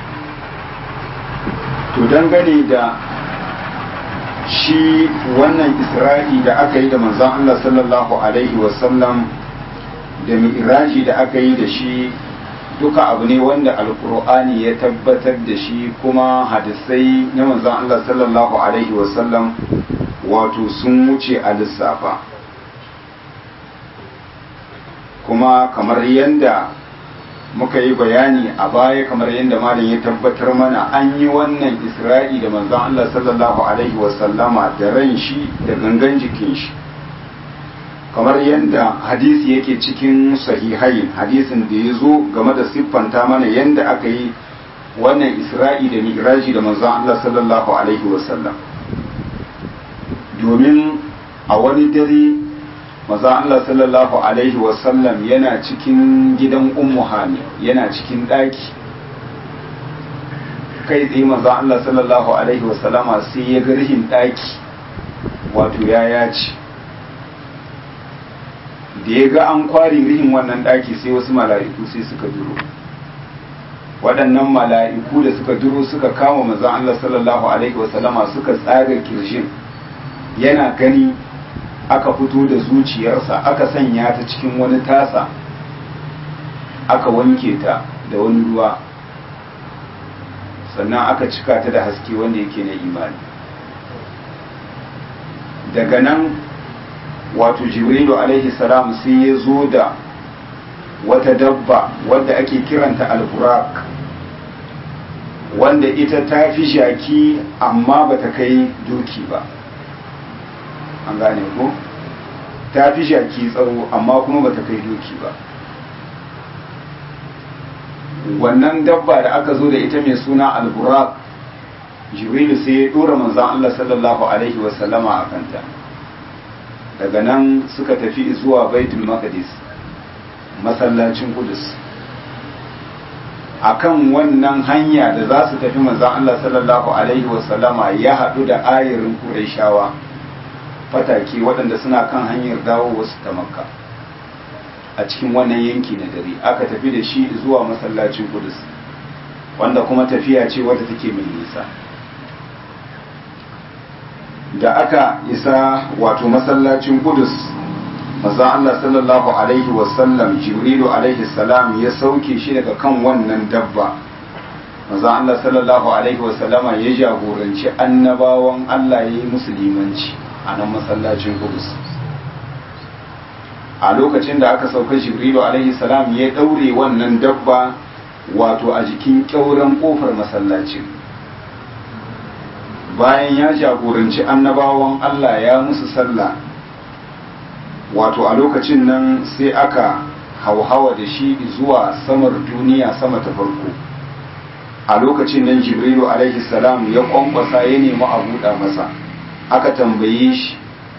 to dangane da shi wannan isra'i da aka yi da manzan Allah sallallahu alaihi wasallam da mi'raji da aka yi da shi duka abu ne wanda alkur'ani ya tabbatar da shi kuma hadisai na manzan Allah sallallahu alaihi wasallam wato sun wuce a lissafa kuma kamar yadda muka yi bayani a baya kamar yadda malam ya tabbatar mana an yi wannan isra'i da manzon Allah sallallahu alaihi wasallama da ran shi da gangan jikin shi kamar yadda hadisi yake cikin sahihai hadisin da ya zo game da siffanta mana yadda aka yi wannan isra'i da mi'raji da manzon Allah sallallahu alaihi wasallam domin a wani dare maza Allah sallallahu Alaihi wasallam yana cikin gidan ummu hani yana cikin ɗaki kai tsaye maza Allah sallallahu Alaihi wasallama sai ya ga rihin ɗaki wato ya yaci da ya ga an kwari rihin wannan ɗaki sai wasu mala'iku sai suka duro waɗannan mala'iku da suka duro suka kama maza Allah sallallahu Alaihi wasallama suka tsaga kirshin yana gani aka fito da zuciyarsa aka sanya ta cikin wani tasa aka wanke ta da wani ruwa sannan aka cika ta da haske wanda yake na imani daga nan wato jibrilu alaihi salam sai ya zo da wata dabba wadda ake kiranta alburak wanda ita ta fi shaki amma ba ta kai doki ba an gane ko ta fi shaki tsawo amma kuma ba ta kai doki ba wannan dabba da aka zo da ita mai suna alburak jibrilu sai ya dora manzan Allah sallallahu alaihi wasallama a kanta daga nan suka tafi zuwa baitul maqdis masallacin kudus akan wannan hanya da za su tafi manzan Allah sallallahu alaihi wasallama ya haɗu da ayarin Qurayshawa fatake waɗanda suna kan hanyar dawo wasu ta makka a cikin wannan yanki na dare aka tafi da shi zuwa masallacin kudus wanda kuma tafiya ce wadda take mai nisa da aka isa wato masallacin kudus manzon Allah sallallahu alaihi wasallam jibrilu alaihi salam ya sauke shi daga kan wannan dabba manzon Allah sallallahu alaihi wasallama ya jagoranci annabawan Allah ya yi musulmanci a nan masallacin kudus a lokacin da aka sauka jibrilu alaihi salam ya daure wannan dabba wato a jikin kyauren kofar masallacin bayan ya jagoranci annabawan Allah ya musu sallah wato a lokacin nan sai aka hauhawa da shi zuwa samar duniya sama ta farko a lokacin nan jibrilu alaihi salam ya kwankwasa ya nemi a buɗa masa aka tambaye shi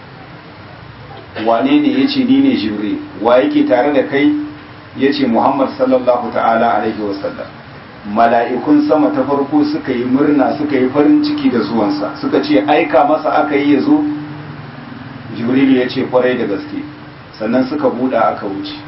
wane ne ya ce ni ne jibril wa yake tare da kai ya ce muhammad sallallahu ta'ala alaihi wasallam mala'ikun sama ta farko suka yi murna suka yi farin ciki da zuwansa suka ce aika masa aka yi ya zo jibrilu ya ce kwarai da gaske sannan suka buɗa aka wuce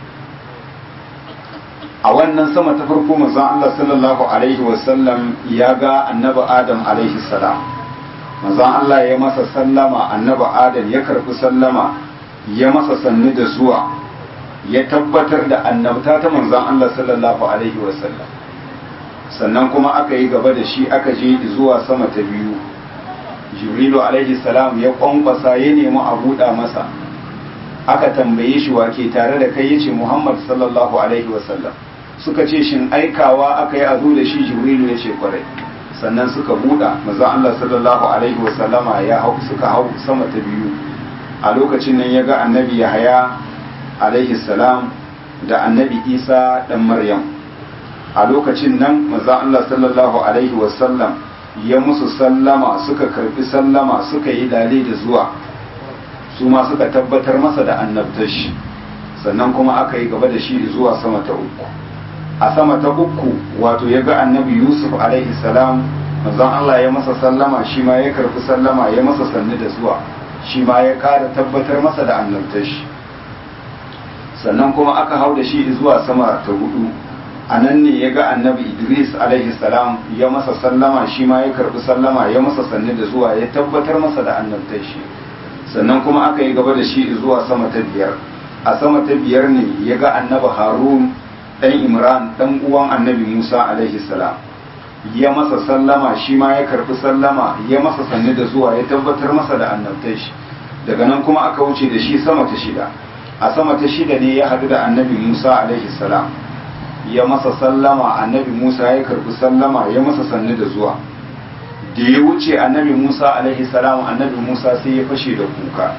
a wannan sama ta farko manzon Allah sallallahu alaihi wasallam ya ga annabi Adam alaihi salam manzon Allah ya masa sallama annabi Adam ya karɓi sallama ya masa sannu da zuwa ya tabbatar da annabta ta manzon Allah sallallahu alaihi wasallam sannan kuma aka yi gaba da shi aka je zuwa sama ta biyu jibrilu alaihi salam ya kwankwasa ya nemi a buɗa masa aka tambaye shi wake tare da kai yace muhammad sallallahu alaihi wasallam suka ce shin aikawa aka yi a zo da shi jibrilu ya ce kwarai sannan suka buɗa maza allah sallallahu alaihi wasallama ya hau suka hau sama ta biyu a lokacin nan ya ga annabi yahaya alaihi salam da annabi isa dan maryam a lokacin nan maza allah sallallahu alaihi wasallam ya musu sallama suka karbi sallama suka yi lale da zuwa su ma suka tabbatar masa da annabtar shi sannan kuma aka yi gaba da shi zuwa sama ta uku a sama ta uku wato ya ga annabi yusuf alaihi salam manzon Allah ya masa sallama shi ma ya karbi sallama ya masa sannu da zuwa shi ma ya kara tabbatar masa da annabtar shi sannan kuma aka hau da shi zuwa sama ta hudu a nan ne ya ga annabi idris alaihi salam ya masa sallama shi ma ya karbi sallama ya masa sannu da zuwa ya tabbatar masa da annabtar shi sannan kuma aka yi gaba da shi zuwa sama ta biyar a sama ta biyar ne ya ga annabi harun dan imran dan uwan annabi musa alaihi salam ya masa sallama shi ma ya karbi sallama ya masa sannu da zuwa ya tabbatar masa da annabtar shi daga nan kuma aka wuce da shi sama ta shida a sama ta shida ne ya haɗu da annabi musa alaihi salam ya masa sallama annabi musa ya karbi sallama ya masa sannu da zuwa da ya wuce annabi musa alaihi salam annabi musa sai ya fashe da kuka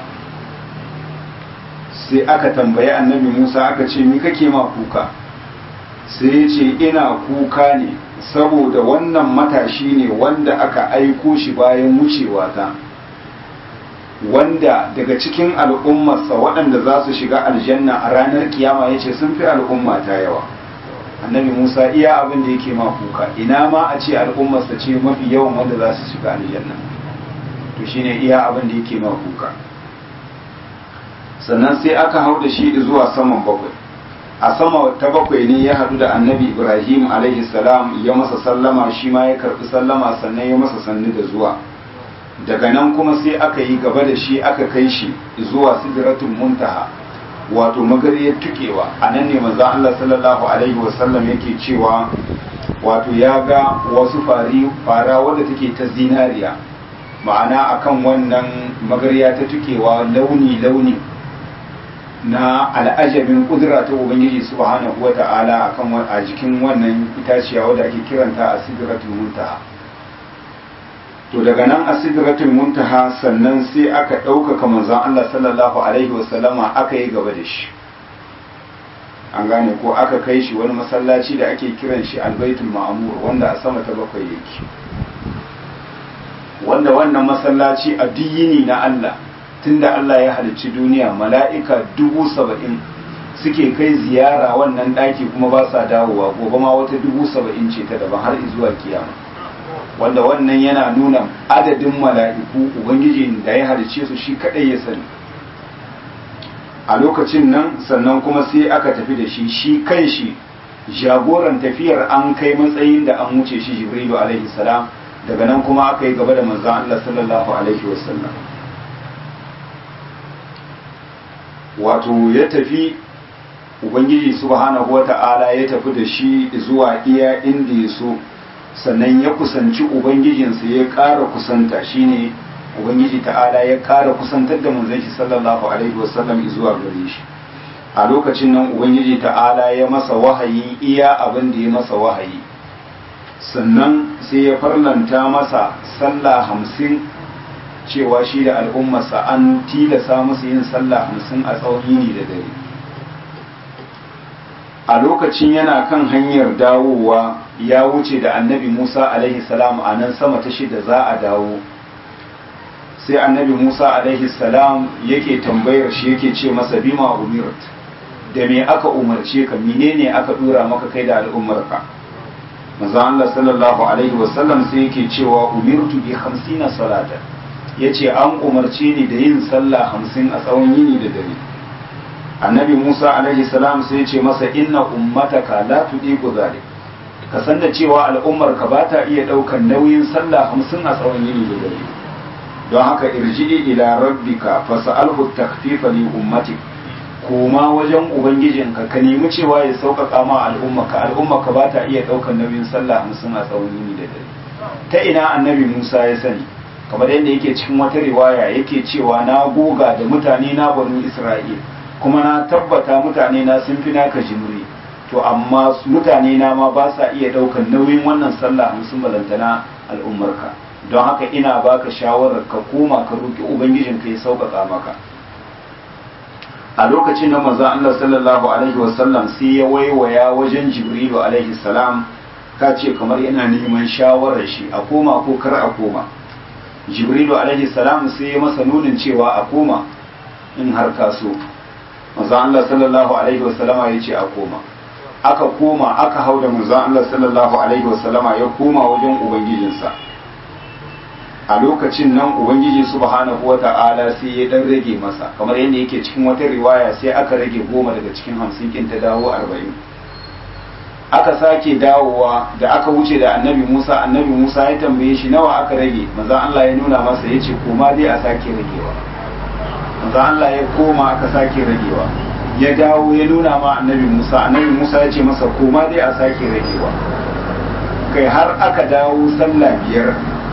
sai aka tambayi annabi musa aka ce mi kake ma kuka sai ya ce ina kuka ne saboda wannan matashi ne wanda aka aiko shi bayan wucewa ta wanda daga cikin al'ummarsa waɗanda za su shiga aljanna a ranar kiyama ya ce sun fi al'umma ta yawa annabi musa iya abin da yake ma kuka ina ma a ce al'ummarsa ce mafi yawan wanda za su shiga aljanna to shine iya abin da yake ma kuka sannan sai aka hau da shi zuwa saman bakwai a sama ta bakwai ne ya hadu da annabi ibrahim alaihi salam ya masa sallama shi ma ya karbi sallama sannan ya masa sannu da zuwa daga nan kuma sai aka yi gaba da shi aka kai shi zuwa sidratul muntaha wato magariyar tukewa a nan ne manzo Allah sallallahu alaihi wasallam yake cewa wato ya ga wasu fari fara wadda take ta zinariya ma'ana akan wannan magariya ta tukewa launi launi na al'ajabin kudura ta ubangiji subhanahu wa ta'ala akan a jikin wannan itaciya wadda ake kiranta a sidratul muntaha to daga nan a sidratul muntaha sannan sai aka ɗaukaka manzon Allah sallallahu alaihi wasallama aka yi gaba da shi an gane ko aka kai shi wani masallaci da ake kiran shi albaitul ma'amur wanda a sama ta bakwai yake wanda wannan masallaci a yini na Allah tunda Allah ya halicci duniya mala'ika dubu saba'in suke kai ziyara wannan ɗaki kuma ba sa dawowa gobe ma wata dubu saba'in ce ta daban har zuwa kiyama wanda wannan yana nuna adadin mala'iku ubangiji da ya halicce su shi kaɗai ya sani a lokacin nan sannan kuma sai aka tafi da shi shi kan shi jagoran tafiyar an kai matsayin da an wuce shi jibrilu alaihi salam daga nan kuma aka yi gaba da manzan Allah sallallahu alaihi wasallam wato ya tafi ubangiji subhanahu wata'ala ya tafi da shi zuwa iya inda ya so sannan ya kusanci ubangijinsa ya ƙara kusanta shine ubangiji ta'ala ya ƙara kusantar da manzon shi sallallahu alaihi wasallam zuwa gare shi a lokacin nan ubangiji ta'ala ya masa wahayi iya abin da ya masa wahayi sannan sai ya farlanta masa sallah hamsin cewa shi da al'ummarsa an tilasa musu yin sallah hamsin a tsawon yini da dare a lokacin yana kan hanyar dawowa ya wuce da annabi musa alaihi salam a nan sama ta shida za a dawo sai annabi musa alaihi salam yake tambayar shi yake ce masa bima umirt da me aka umarce ka menene aka dura maka kai da al'ummarka manzo Allah sallallahu alaihi wasallam sai yake cewa umirtu bi 50 salata yace an umarce ni da yin sallah 50 a tsawon yini da dare annabi Musa alaihi salam sai yace masa inna ummataka la tudiku zalik ka san da cewa al'ummarka ba ta iya daukan nauyin sallah 50 a tsawon yini da dare don haka irji'i ila rabbika fas'alhu takhfifa li ummatik koma wajen ubangijinka ka nemi cewa ya sauƙaƙa ma al'ummaka al'ummaka ba ta iya ɗaukar nauyin sallah hamsin a tsawon yini da dare ta ina annabi musa ya sani kamar yadda yake cikin wata riwaya yake cewa na goga da mutane na banu isra'il kuma na tabbata mutane na sun fi naka jimri to amma mutane na ma ba sa iya ɗaukar nauyin wannan sallah hamsin balantana al'ummarka don haka ina baka shawarar ka koma ka roƙi ubangijinka ya sauƙaƙa maka a lokacin da manzo Allah sallallahu alaihi wasallam sai ya waiwaya wajen Jibrilu alaihi salam ka ce kamar yana neman shawarar shi a koma ko kar a koma Jibrilu alaihi salam sai ya masa nunin cewa a koma in har ka so manzo Allah sallallahu alaihi wasallama ya ce a koma aka koma aka hau da manzo Allah sallallahu alaihi wasallama ya koma wajen ubangijinsa a lokacin nan ubangiji subhanahu wa ta'ala sai ya dan rage masa kamar yadda yake cikin wata riwaya sai aka rage goma daga cikin hamsin kin ta dawo arba'in aka sake dawowa da aka wuce da annabi musa annabi musa ya tambaye shi nawa aka rage maza allah ya nuna masa ya ce koma dai a sake ragewa maza allah ya koma aka sake ragewa ya dawo ya nuna ma annabi musa annabi musa ya ce masa koma dai a sake ragewa kai har aka dawo sallah biyar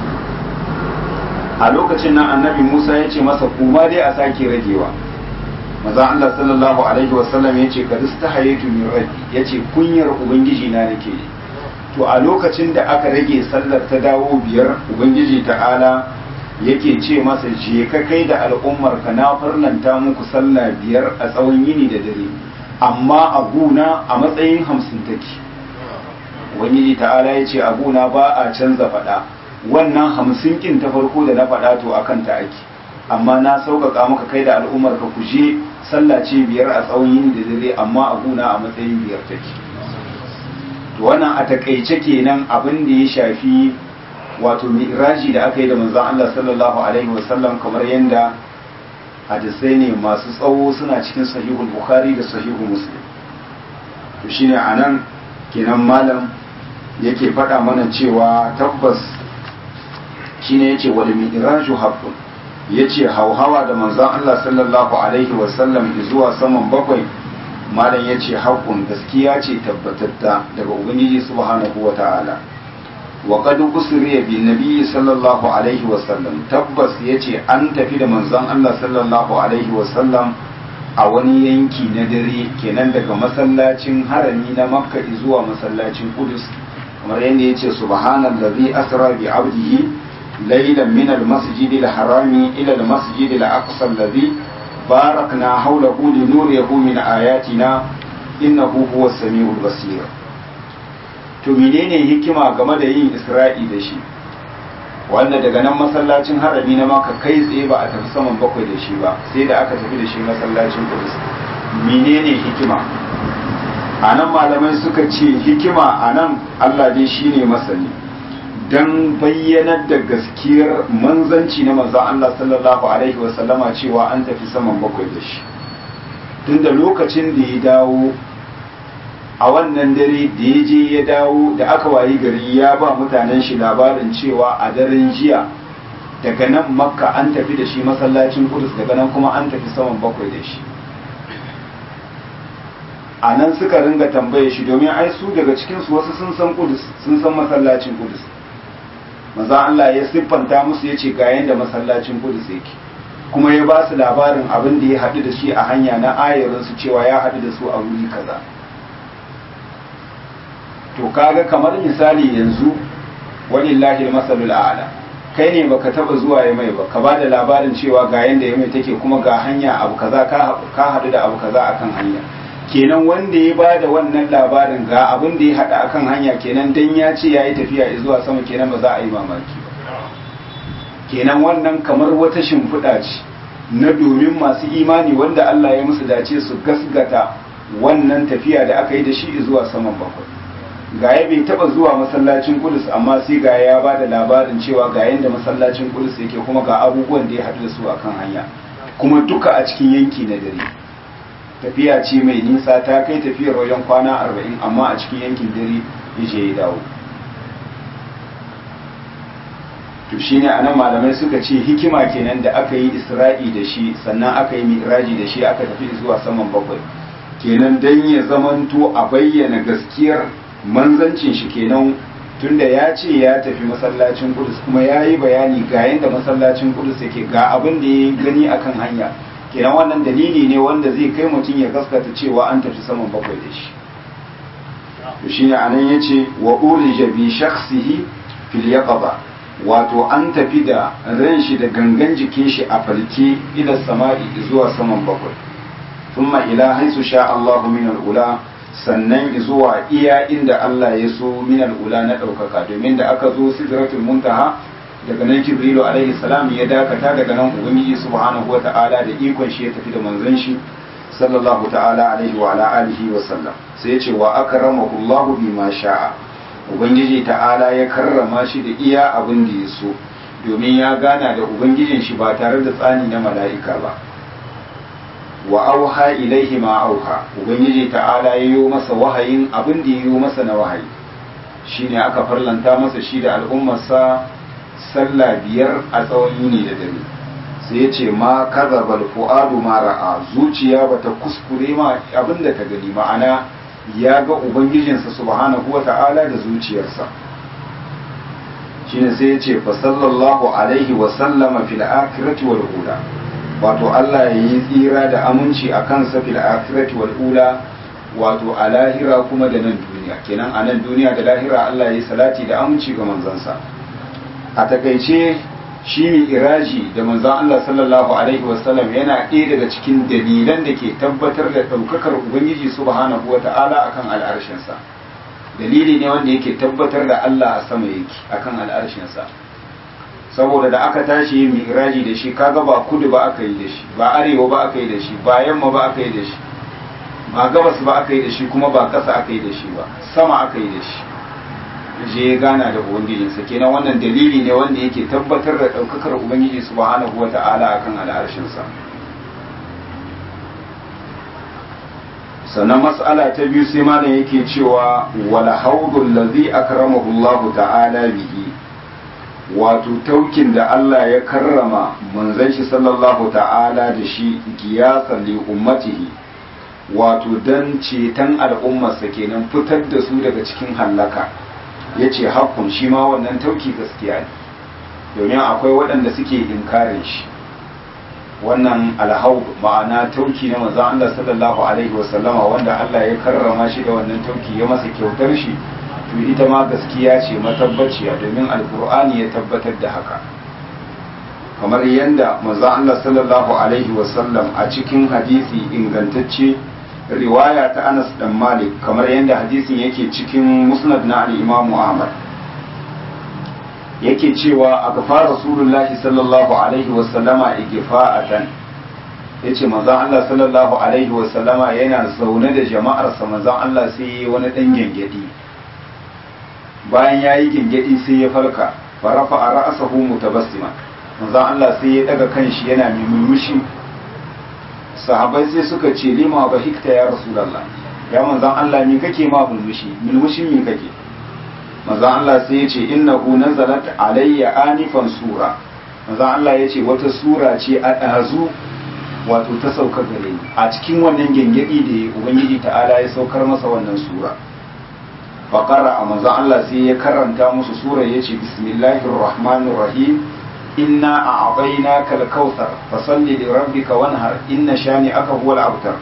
a lokacin nan annabi Musa ya ce masa kuma dai a sake ragewa maza Allah sallallahu alaihi wasallam ya ce ka ta hayatu min rabbi ya ce kunyar ubangiji na nake yi to a lokacin da aka rage sallar ta dawo biyar ubangiji ta'ala yake ce masa je ka kai da al'ummar ka na farlanta muku sallah biyar a tsawon yini da dare amma a guna a matsayin hamsin take ubangiji ta'ala ya ce a guna ba a canza faɗa wannan hamsin kin ta farko da na faɗa to a kanta ake amma na sauƙaƙa maka kai da al'ummar ka ku je sallah ce biyar a tsawon yini da dare amma a guna a matsayin biyar take to wannan a takaice kenan abin da ya shafi wato mi'raji da aka yi da manzon Allah sallallahu alaihi wasallam kamar yadda hadisai ne masu tsawo suna cikin sahihul bukhari da sahihu muslim to shine anan kenan malam yake faɗa mana cewa tabbas shine yace wal mi'raju haqqun ya ce hauhawa da manzon Allah sallallahu alaihi wasallam zuwa saman bakwai malam ya ce haƙun gaskiya ce tabbatatta daga ubangiji subhanahu wa ta'ala wa qad usriya bin nabiyyi sallallahu alaihi wasallam tabbas yace an tafi da manzon Allah sallallahu alaihi wasallam a wani yanki na dare kenan daga masallacin harami na makka zuwa masallacin kudus kamar yadda yace subhanallazi asra bi abdihi laylan min almasjid alharami ila almasjid alaqsa alladhi barakna hawlahu linuriyahu min ayatina innahu huwas samiul basir to menene hikima game da yin isra'i da shi wanda daga nan masallacin harami na maka kai tsaye ba a tafi saman bakwai da shi ba sai da aka tafi da shi masallacin kudus menene hikima a nan malamai suka ce hikima a nan allah dai shine masani don bayyanar da gaskiyar manzanci na manzan allah sallallahu alaihi wasallama cewa an tafi saman bakwai da shi tunda lokacin da ya dawo a wannan dare da ya je ya dawo da aka wayi gari ya ba mutanen shi labarin cewa a daren jiya daga nan makka an tafi da shi masallacin kudus daga nan kuma an tafi saman bakwai da shi a nan suka ringa tambaye shi domin ai su daga cikinsu wasu sun san kudus sun san masallacin kudus maza Allah ya siffanta musu ya ce ga yadda masallacin kudus yake kuma ya ba su labarin abin da ya haɗu da shi a hanya na ayarinsu cewa ya haɗu da su a wuri kaza to kaga kamar misali yanzu walillahi masalul a'la kai ne baka taba zuwa ya mai ba ka ba da labarin cewa ga yanda ya mai take kuma ga hanya abu kaza ka haɗu da abu kaza akan hanya kenan wanda ya ba da wannan labarin ga abin da ya haɗa akan hanya kenan dan ya ce ya yi tafiya zuwa sama kenan ba za a yi mamaki ba kenan wannan kamar wata shimfiɗa ce na domin masu imani wanda Allah ya musu dace su gasgata wannan tafiya da aka yi da shi zuwa saman bakwai gaya bai taba zuwa masallacin kudus amma sai gaya ya ba da labarin cewa ga yadda masallacin kudus yake kuma ga abubuwan da ya haɗu da su akan hanya kuma duka a cikin yanki na dare tafiya ce mai nisa ta kai tafiyar wajen kwana arba'in amma a cikin yankin dare ya je ya dawo to shine anan malamai suka ce hikima kenan da aka yi isra'i da shi sannan aka yi mi'raji da shi aka tafi zuwa saman bakwai kenan dan ya zamanto a bayyana gaskiyar manzancin shi kenan tunda ya ce ya tafi masallacin kudus kuma ya yi bayani ga yadda masallacin kudus yake ga abin da ya gani akan hanya kenan wannan dalili ne wanda zai kai mutum ya gaskata cewa an tafi saman bakwai da shi to shine anan yace wa ulija bi shakhsihi fil yaqaba wato an tafi da ran shi da gangan jikin shi a falke ila sama'i zuwa saman bakwai thumma ila haisu sha Allahu min al-ula sannan zuwa iya inda Allah ya so minal ula na ɗaukaka domin da aka zo sidratul muntaha daga nan jibrilu alaihi salam ya dakata daga nan ubangiji subhanahu wa ta'ala da ikon shi ya tafi da manzon shi sallallahu ta'ala alaihi wa ala alihi wa sallam sai ya ce wa akramahu Allahu bima sha'a ubangiji ta'ala ya karrama shi da iya abin da ya so domin ya gana da ubangijin shi ba tare da tsani na mala'ika ba wa auha ilaihi ma auha ubangiji ta'ala ya yi masa wahayin abin da ya yi masa na wahayi shine aka farlanta masa shi da al'ummarsa sallah biyar a tsawon yini da dare sai ya ce ma kazabal fu'adu ma ra'a zuciya bata kuskure ma abin da ta gani ma'ana ya ga ubangijinsa subhanahu wa ta'ala da zuciyarsa shine sai ya ce fa sallallahu alaihi wa sallama fil akhirati wal ula wato Allah ya yi tsira da aminci a kansa fil akhirati wal ula wato a lahira kuma da nan duniya kenan a nan duniya da lahira Allah ya yi salati da aminci ga manzansa a takaice shi mai iraji da manzan Allah sallallahu alaihi wasallam yana ɗaya daga cikin dalilan da ke tabbatar da ɗaukakar ubangiji subhanahu wa ta'ala akan al'arshinsa dalili ne wanda yake tabbatar da Allah a sama yake akan al'arshinsa saboda da aka tashi yin mi'raji da shi kaga ba kudu ba aka yi da shi ba arewa ba aka yi da shi ba yamma ba aka yi da shi ba gabas ba aka yi da shi kuma ba ƙasa aka yi da shi ba sama aka yi da shi je ya gana da ubangijinsa kenan wannan dalili ne wanda yake tabbatar da ɗaukakar ubangiji subhanahu wa ta'ala akan al'arshinsa sannan mas'ala ta biyu sai malam yake cewa wala haudul ladhi akramahu Allah ta'ala bihi wato taukin da Allah ya karrama manzon shi sallallahu ta'ala da shi giyasan li ummatihi wato dan ceton al'ummarsa kenan fitar da su daga cikin hallaka yace hakkun shi ma wannan tauki gaskiya ne domin akwai waɗanda suke inkarin shi wannan alhau ma'ana tauki na manzon Allah sallallahu alaihi wasallama wanda Allah ya karrama shi da wannan tauki ya masa kyautar shi to ita ma gaskiya ce matabbaciya domin alkur'ani ya tabbatar da haka kamar yadda manzon Allah sallallahu alaihi wasallam a cikin hadisi ingantacce riwaya ta Anas dan Malik kamar yadda hadisin yake cikin musnad na al-Imam Ahmad yake cewa a gafa rasulullahi sallallahu alaihi wasallama igfa'atan yace manzon Allah sallallahu alaihi wasallama yana zaune da jama'arsa manzon Allah sai yayi wani dan gengedi bayan yayi gengedi sai ya farka farafa a ra'asahu mutabassima manzon Allah sai ya daga kanshi yana murmushi sahabbai sai suka ce lima ba hikta ya rasulullah ya manzon Allah me kake ma murmushi murmushin me kake manzon Allah sai ya ce innahu nazalat alayya anifan sura manzon Allah ya ce wata sura ce a ɗazu wato ta sauka gare ni a cikin wannan gengedi da ubangiji ta'ala ya saukar masa wannan sura faqara a manzon Allah sai ya karanta musu sura ya ce bismillahir rahmanir rahim inna a'tainaka al-kautsar fasalli li rabbika wanhar inna shani'aka huwal abtar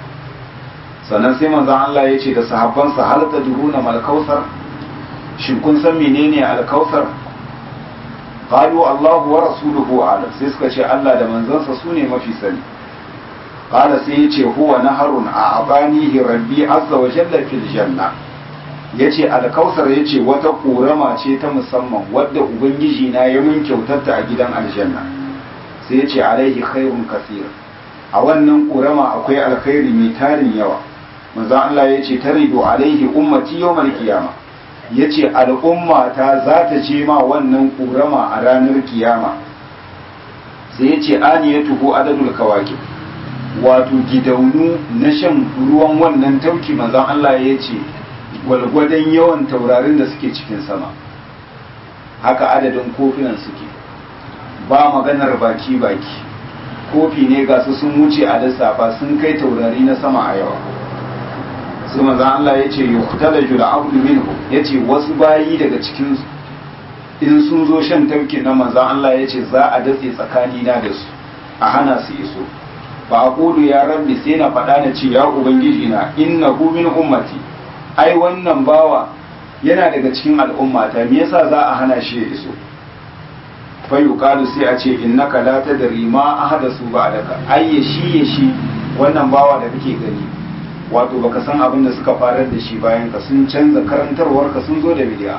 sannan sai manzon Allah ya ce da sahabbansa hal tadruna mal kautsar shin kun san menene al-kautsar qalu Allahu wa rasuluhu a'lam sai suka ce Allah da manzansa su ne mafi sani qala sai ya ce huwa naharun a'abanihi rabbi azza wa jalla fil janna yace al-kautsar yace wata korama ce ta musamman wadda ubangiji na ya mun kyautarta a gidan aljanna sai yace alaihi khairun kaseer a wannan korama akwai alkhairi mai tarin yawa manzo Allah yace taridu alaihi ummati yawmal qiyamah ya ce al'umma ta za ta ce ma wannan ƙurama a ranar kiyama sai ya ce ani ya tuhu adadul kawaki wato gidaunu na shan ruwan wannan tauki manzan Allah ya ce gwalgwadon yawan taurarin da suke cikin sama haka adadin kofinan suke ba maganar baki-baki kofi ne ga su sun wuce a lissafa sun kai taurari na sama a yawa sai maza Allah ya ce yuktala jula abdu minhu ya ce wasu bayi daga cikin in sun zo shan tauki na maza Allah ya ce za a datse tsakanina da su a hana su iso ba a kudu ya rabbi sai na faɗa na ce ya ubangiji na innahu min ummati ai wannan bawa yana daga cikin al'ummata me yasa za a hana shi ya iso fa yuqalu sai a ce innaka la tadri ma ahadasu ba'daka ai ya shi ya shi wannan bawa da kake gani wato baka san abin da suka farar da shi bayan ka sun canza karantarwar ka sun zo da bidiya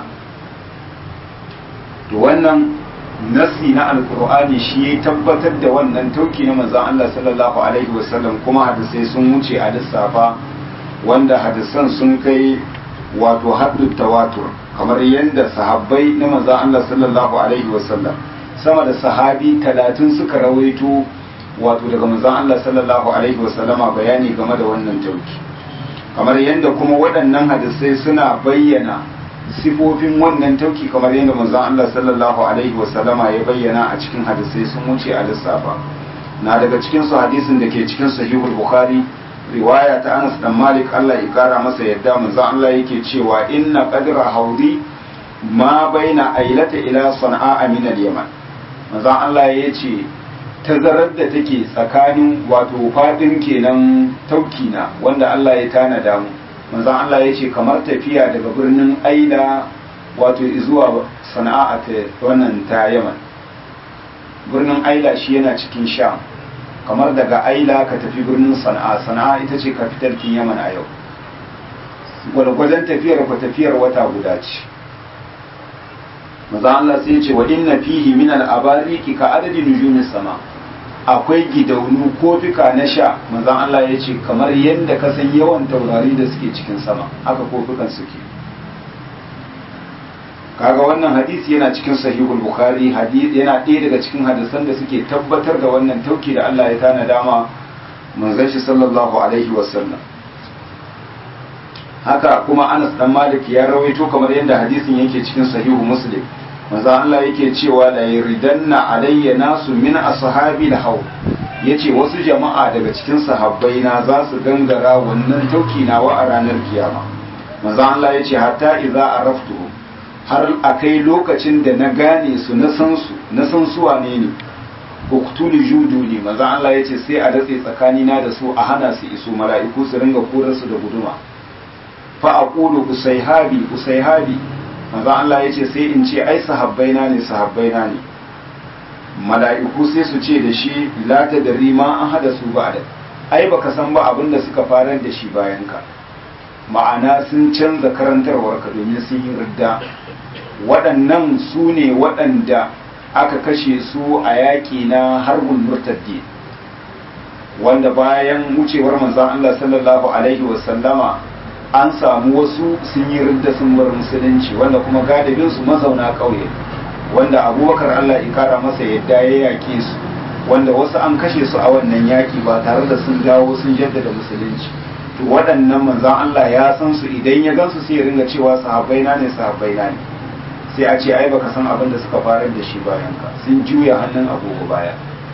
to wannan nasi na alkur'ani shi ya tabbatar da wannan tauki na manzon Allah sallallahu alaihi wasallam kuma hadisai sun wuce a lissafa wanda hadisan sun kai wato haddu tawatur kamar yadda sahabbai na manzon Allah sallallahu alaihi wasallam sama da sahabi talatin suka rawaito wato daga manzon Allah sallallahu alaihi wasallama bayani game da wannan tauki kamar yadda kuma waɗannan hadisai suna bayyana sifofin wannan tauki kamar yadda manzon Allah sallallahu alaihi wasallama ya bayyana a cikin hadisai sun wuce a lissafa na daga cikin su hadisin da ke cikin sahihul bukhari riwaya ta Anas dan Malik Allah ya kara masa yadda manzon Allah yake cewa inna qadra haudi ma baina ailata ila sana'a min al-yaman manzon Allah ya ce tazarar da take tsakanin wato fadin kenan tauki na wanda Allah ya tanada mu manzon Allah ya ce kamar tafiya daga birnin Aila wato zuwa sana'a ta wannan ta Yaman birnin Aila shi yana cikin Sham kamar daga Aila ka tafi birnin Sana'a Sana'a ita ce kafitar kin Yaman a yau gwalgwadon tafiyar ku tafiyar wata guda ce maza Allah sai ce wa inna fihi min al-abariki ka adadi nujumis sama akwai gidaunu kofika na sha manzon Allah ya ce kamar yadda ka san yawan taurari da suke cikin sama haka kofikan suke kaga wannan hadisi yana cikin sahihul bukhari hadisi yana ɗaya daga cikin hadisan da suke tabbatar da wannan tauki da Allah ya tana dama manzon shi sallallahu alaihi wasallam haka kuma Anas dan Malik ya rawaito kamar yadda hadisin yake cikin sahihu Muslim manzo Allah yake cewa la yuridanna alayya nasu min ashabi al-haw yace wasu jama'a daga cikin sahabbai na za su gangara wannan tauki nawa a ranar kiyama manzo Allah yace hatta idza araftu har akai lokacin da na gane su na san su na san su wane ne uktulu juduli manzo Allah yace sai a datse tsakanina da su a hana su iso mala'iku su ringa korar su da guduma fa aqulu usayhabi usayhabi manzo Allah yace sai in ce ai sahabbaina ne sahabbaina ne mala'iku sai su ce da shi la tadri ma an hada su ba da ai baka san ba abin da suka farar da shi bayan ka ma'ana sun canza karantarwar ka domin sun yi ridda waɗannan su ne waɗanda aka kashe su a yaƙi na harbin murtaddi wanda bayan wucewar manzon Allah sallallahu alaihi wasallama an samu wasu sun yi ridda sun bar musulunci wanda kuma galibin su mazauna ƙauye wanda abubakar Allah ya kara masa yadda ya yaƙe su wanda wasu an kashe su a wannan yaƙi ba tare da sun dawo sun jaddada musulunci to waɗannan manzon Allah ya san su idan ya gansu sai ya ringa cewa sahabbai na ne sahabbai na ne sai a ce ai baka san abin da suka farar da shi bayan ka sun juya hannun agogo baya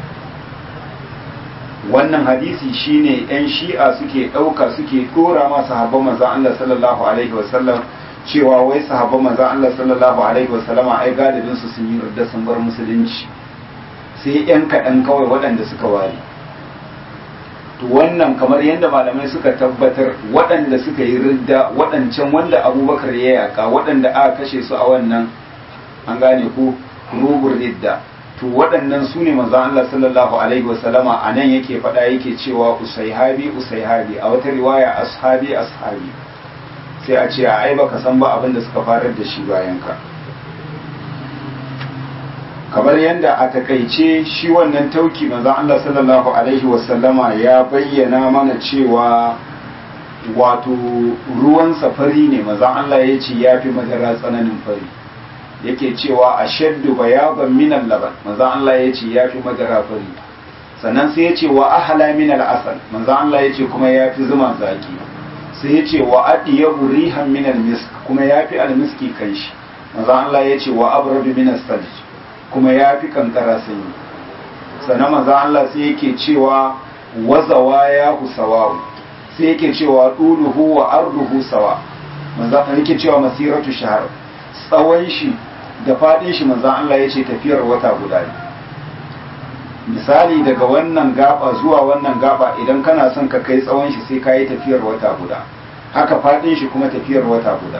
wannan hadisi shine yan shi'a suke ɗauka suke ɗora ma sahabban manzon Allah sallallahu alaihi wasallam cewa wai sahabban manzon Allah sallallahu alaihi wasallama ai galibin su sun yi rudda sun bar musulunci sai yan kaɗan kawai waɗanda suka ware to wannan kamar yadda malamai suka tabbatar waɗanda suka yi ridda waɗancan wanda abubakar ya yaƙa waɗanda aka kashe su a wannan an gane ku rubur ridda to waɗannan su ne manzon Allah sallallahu alaihi wasallama a nan yake faɗa yake cewa usaihabi usaihabi a wata riwaya ashabi ashabi sai a ce a ai baka san ba abin da suka farar da shi bayan ka kamar yadda a takaice shi wannan tauki manzon Allah sallallahu alaihi wasallama ya bayyana mana cewa wato ruwan safari ne manzon Allah ya ce ya fi madara tsananin fari yake cewa a shaddu bayaban minan laban manzon Allah ya ce ya fi madara fari sannan sai ya ce wa ahala minal asal manzon Allah ya ce kuma ya fi zuma zaki sai ya ce wa adiyabu rihan minal misk kuma ya fi almiski kanshi manzon Allah ya ce wa abradu minas salj kuma ya fi kankara sanyi sannan maza Allah sai yake cewa wazawa ya husawawu sai yake cewa ɗuluhu wa arduhu sawa maza yake cewa masiratu shahar tsawon shi da faɗin shi maza Allah ya ce tafiyar wata guda ne misali daga wannan gaba zuwa wannan gaba idan kana son ka kai tsawon shi sai ka yi tafiyar wata guda haka faɗin shi kuma tafiyar wata guda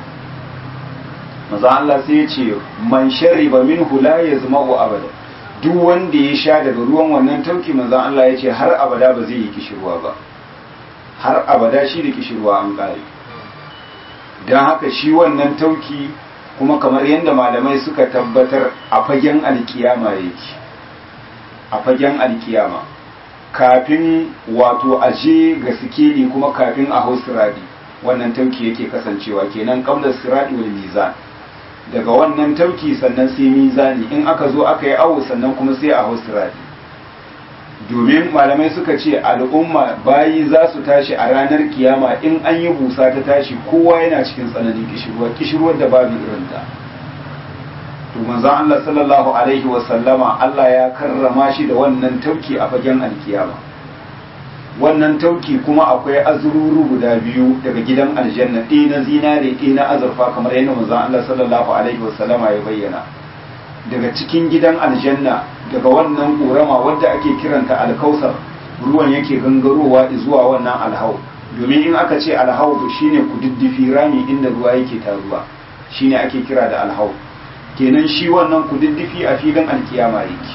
maza Allah sai ya ce man shariba minhu la yazma'u abada duk wanda ya sha daga ruwan wannan tauki maza Allah ya ce har abada ba zai yi kishirwa ba har abada shi da kishirwa an kare don haka shi wannan tauki kuma kamar yadda malamai suka tabbatar a fagen alkiyama yake a fagen alkiyama kafin wato aje ga sikeli kuma kafin a hau siradi wannan tauki yake kasancewa kenan kamlar siradi wal mizan daga wannan tauki sannan sai mizani in aka zo aka yi awo sannan kuma sai a hau siradi domin malamai suka ce al'umma bayi za su tashi a ranar kiyama in an yi busa ta tashi kowa yana cikin tsananin kishirwa kishirwar da babu irinta to manzon Allah sallallahu alaihi wa sallama Allah ya karrama shi da wannan tauki a fagen alkiyama wannan tauki kuma akwai azururu guda biyu daga gidan aljanna ɗaya na zinare ɗaya na azurfa kamar yadda manzon Allah sallallahu alaihi wa sallama ya bayyana daga cikin gidan aljanna daga wannan ƙorama wadda ake kiranta alkausar ruwan yake gangarowa zuwa wannan alhau domin in aka ce alhau shine kududdufi rami inda ruwa yake taruwa shine ake kira da alhau kenan shi wannan kududdufi a filin alkiyama yake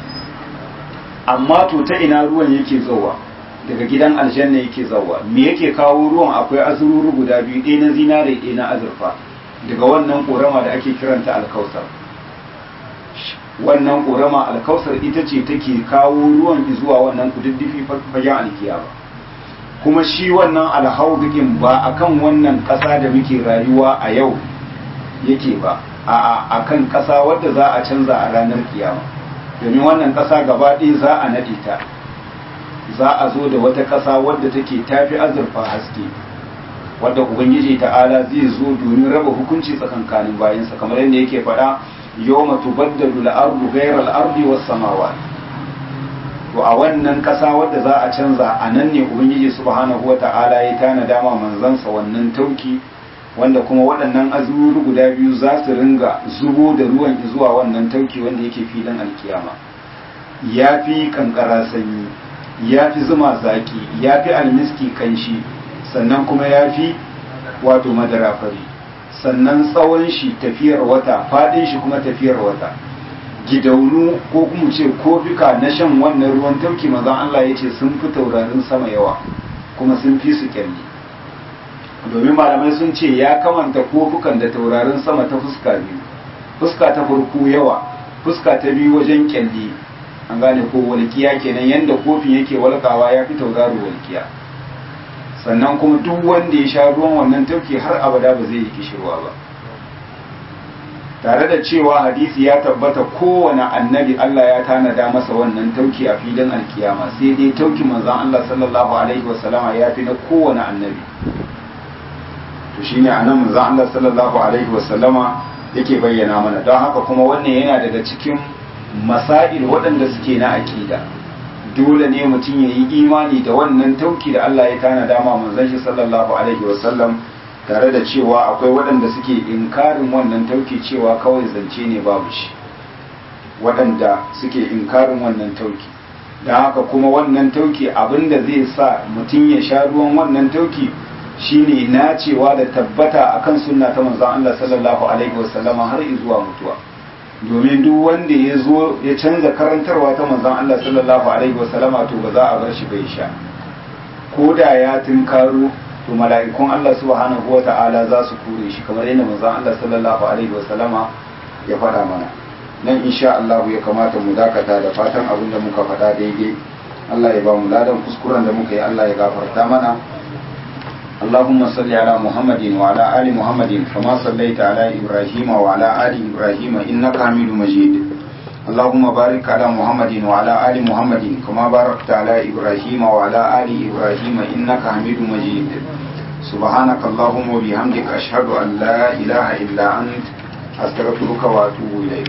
amma to ta ina ruwan yake zowa daga gidan aljanna yake zowa me yake kawo ruwan akwai azururu guda biyu ɗaya na zinare ɗaya na azurfa daga wannan ƙorama da ake kiranta alkausar wannan ƙorama alkausar ita ce take kawo ruwan zuwa wannan kududdufi fagen alkiyama kuma shi wannan alhaudukin ba akan wannan ƙasa da muke rayuwa a yau yake ba a akan ƙasa wadda za a canza a ranar kiyama domin wannan ƙasa gaba ɗaya za a naɗe ta za a zo da wata ƙasa wadda take tafi azurfa haske wadda ubangiji ta'ala zai zo domin raba hukunci tsakankanin bayansa kamar yadda yake faɗa yawma tubaddalu al-ardu ghayra al-ardi was samawati to a wannan ƙasa wadda za a canza a nan ne ubangiji subhanahu wata'ala ya tana dama manzansa wannan tauki wanda kuma waɗannan azururu guda biyu za su ringa zubo da ruwan zuwa wannan tauki wanda yake filin alkiyama ya fi kankara sanyi ya fi zuma zaki ya fi almiski kanshi sannan kuma ya fi wato madara fari sannan tsawon shi tafiyar wata faɗin shi kuma tafiyar wata gidaunu ko kuma ce kofika na shan wannan ruwan tauki mazan Allah ya ce sun fi taurarin sama yawa kuma sun fi su kyalli domin malamai sun ce ya kamanta kofukan da taurarin sama ta fuska biyu fuska ta farko yawa fuska ta biyu wajen kyalli an gane ko walkiya kenan yanda kofin yake walkawa ya fi tauraro walkiya sannan kuma duk wanda ya sha ruwan wannan tauki har abada ba zai yi kishirwa ba tare da cewa hadisi ya tabbata kowane annabi Allah ya tanada masa wannan tauki a filin alkiyama sai dai tauki manzon Allah sallallahu alaihi wasallama ya fi na kowane annabi to shine anan manzon Allah sallallahu alaihi wasallama yake bayyana mana don haka kuma wannan yana daga cikin masail waɗanda suke na aƙida dole ne mutum ya yi imani da wannan tauki da Allah ya tana dama manzon shi sallallahu alaihi wasallam tare da cewa akwai waɗanda suke inkarin wannan tauki cewa kawai zance ne babu shi waɗanda suke inkarin wannan tauki don haka kuma wannan tauki abinda zai sa mutum ya sha ruwan wannan tauki shine nacewa da tabbata akan sunna ta manzon Allah sallallahu alaihi wasallama har zuwa mutuwa domin duk wanda ya zo ya canza karantarwa ta manzon Allah sallallahu alaihi wasallama to ba za a bar shi bai sha ko da ya tunkaro to mala'ikun Allah subhanahu wata'ala za su kure shi kamar yadda manzon Allah sallallahu alaihi wasallama ya faɗa mana nan insha Allah ya kamata mu dakata da fatan abin da muka faɗa daidai Allah ya ba mu ladan kuskuren da muka yi Allah ya gafarta mana اللهم صل على محمد وعلى آل محمد كما صليت على إبراهيم وعلى آل إبراهيم إنك حميد مجيد اللهم بارك على محمد وعلى آل محمد كما باركت على إبراهيم وعلى آل إبراهيم إنك حميد مجيد سبحانك اللهم وبحمدك أشهد أن لا إله إلا أنت أستغفرك وأتوب إليك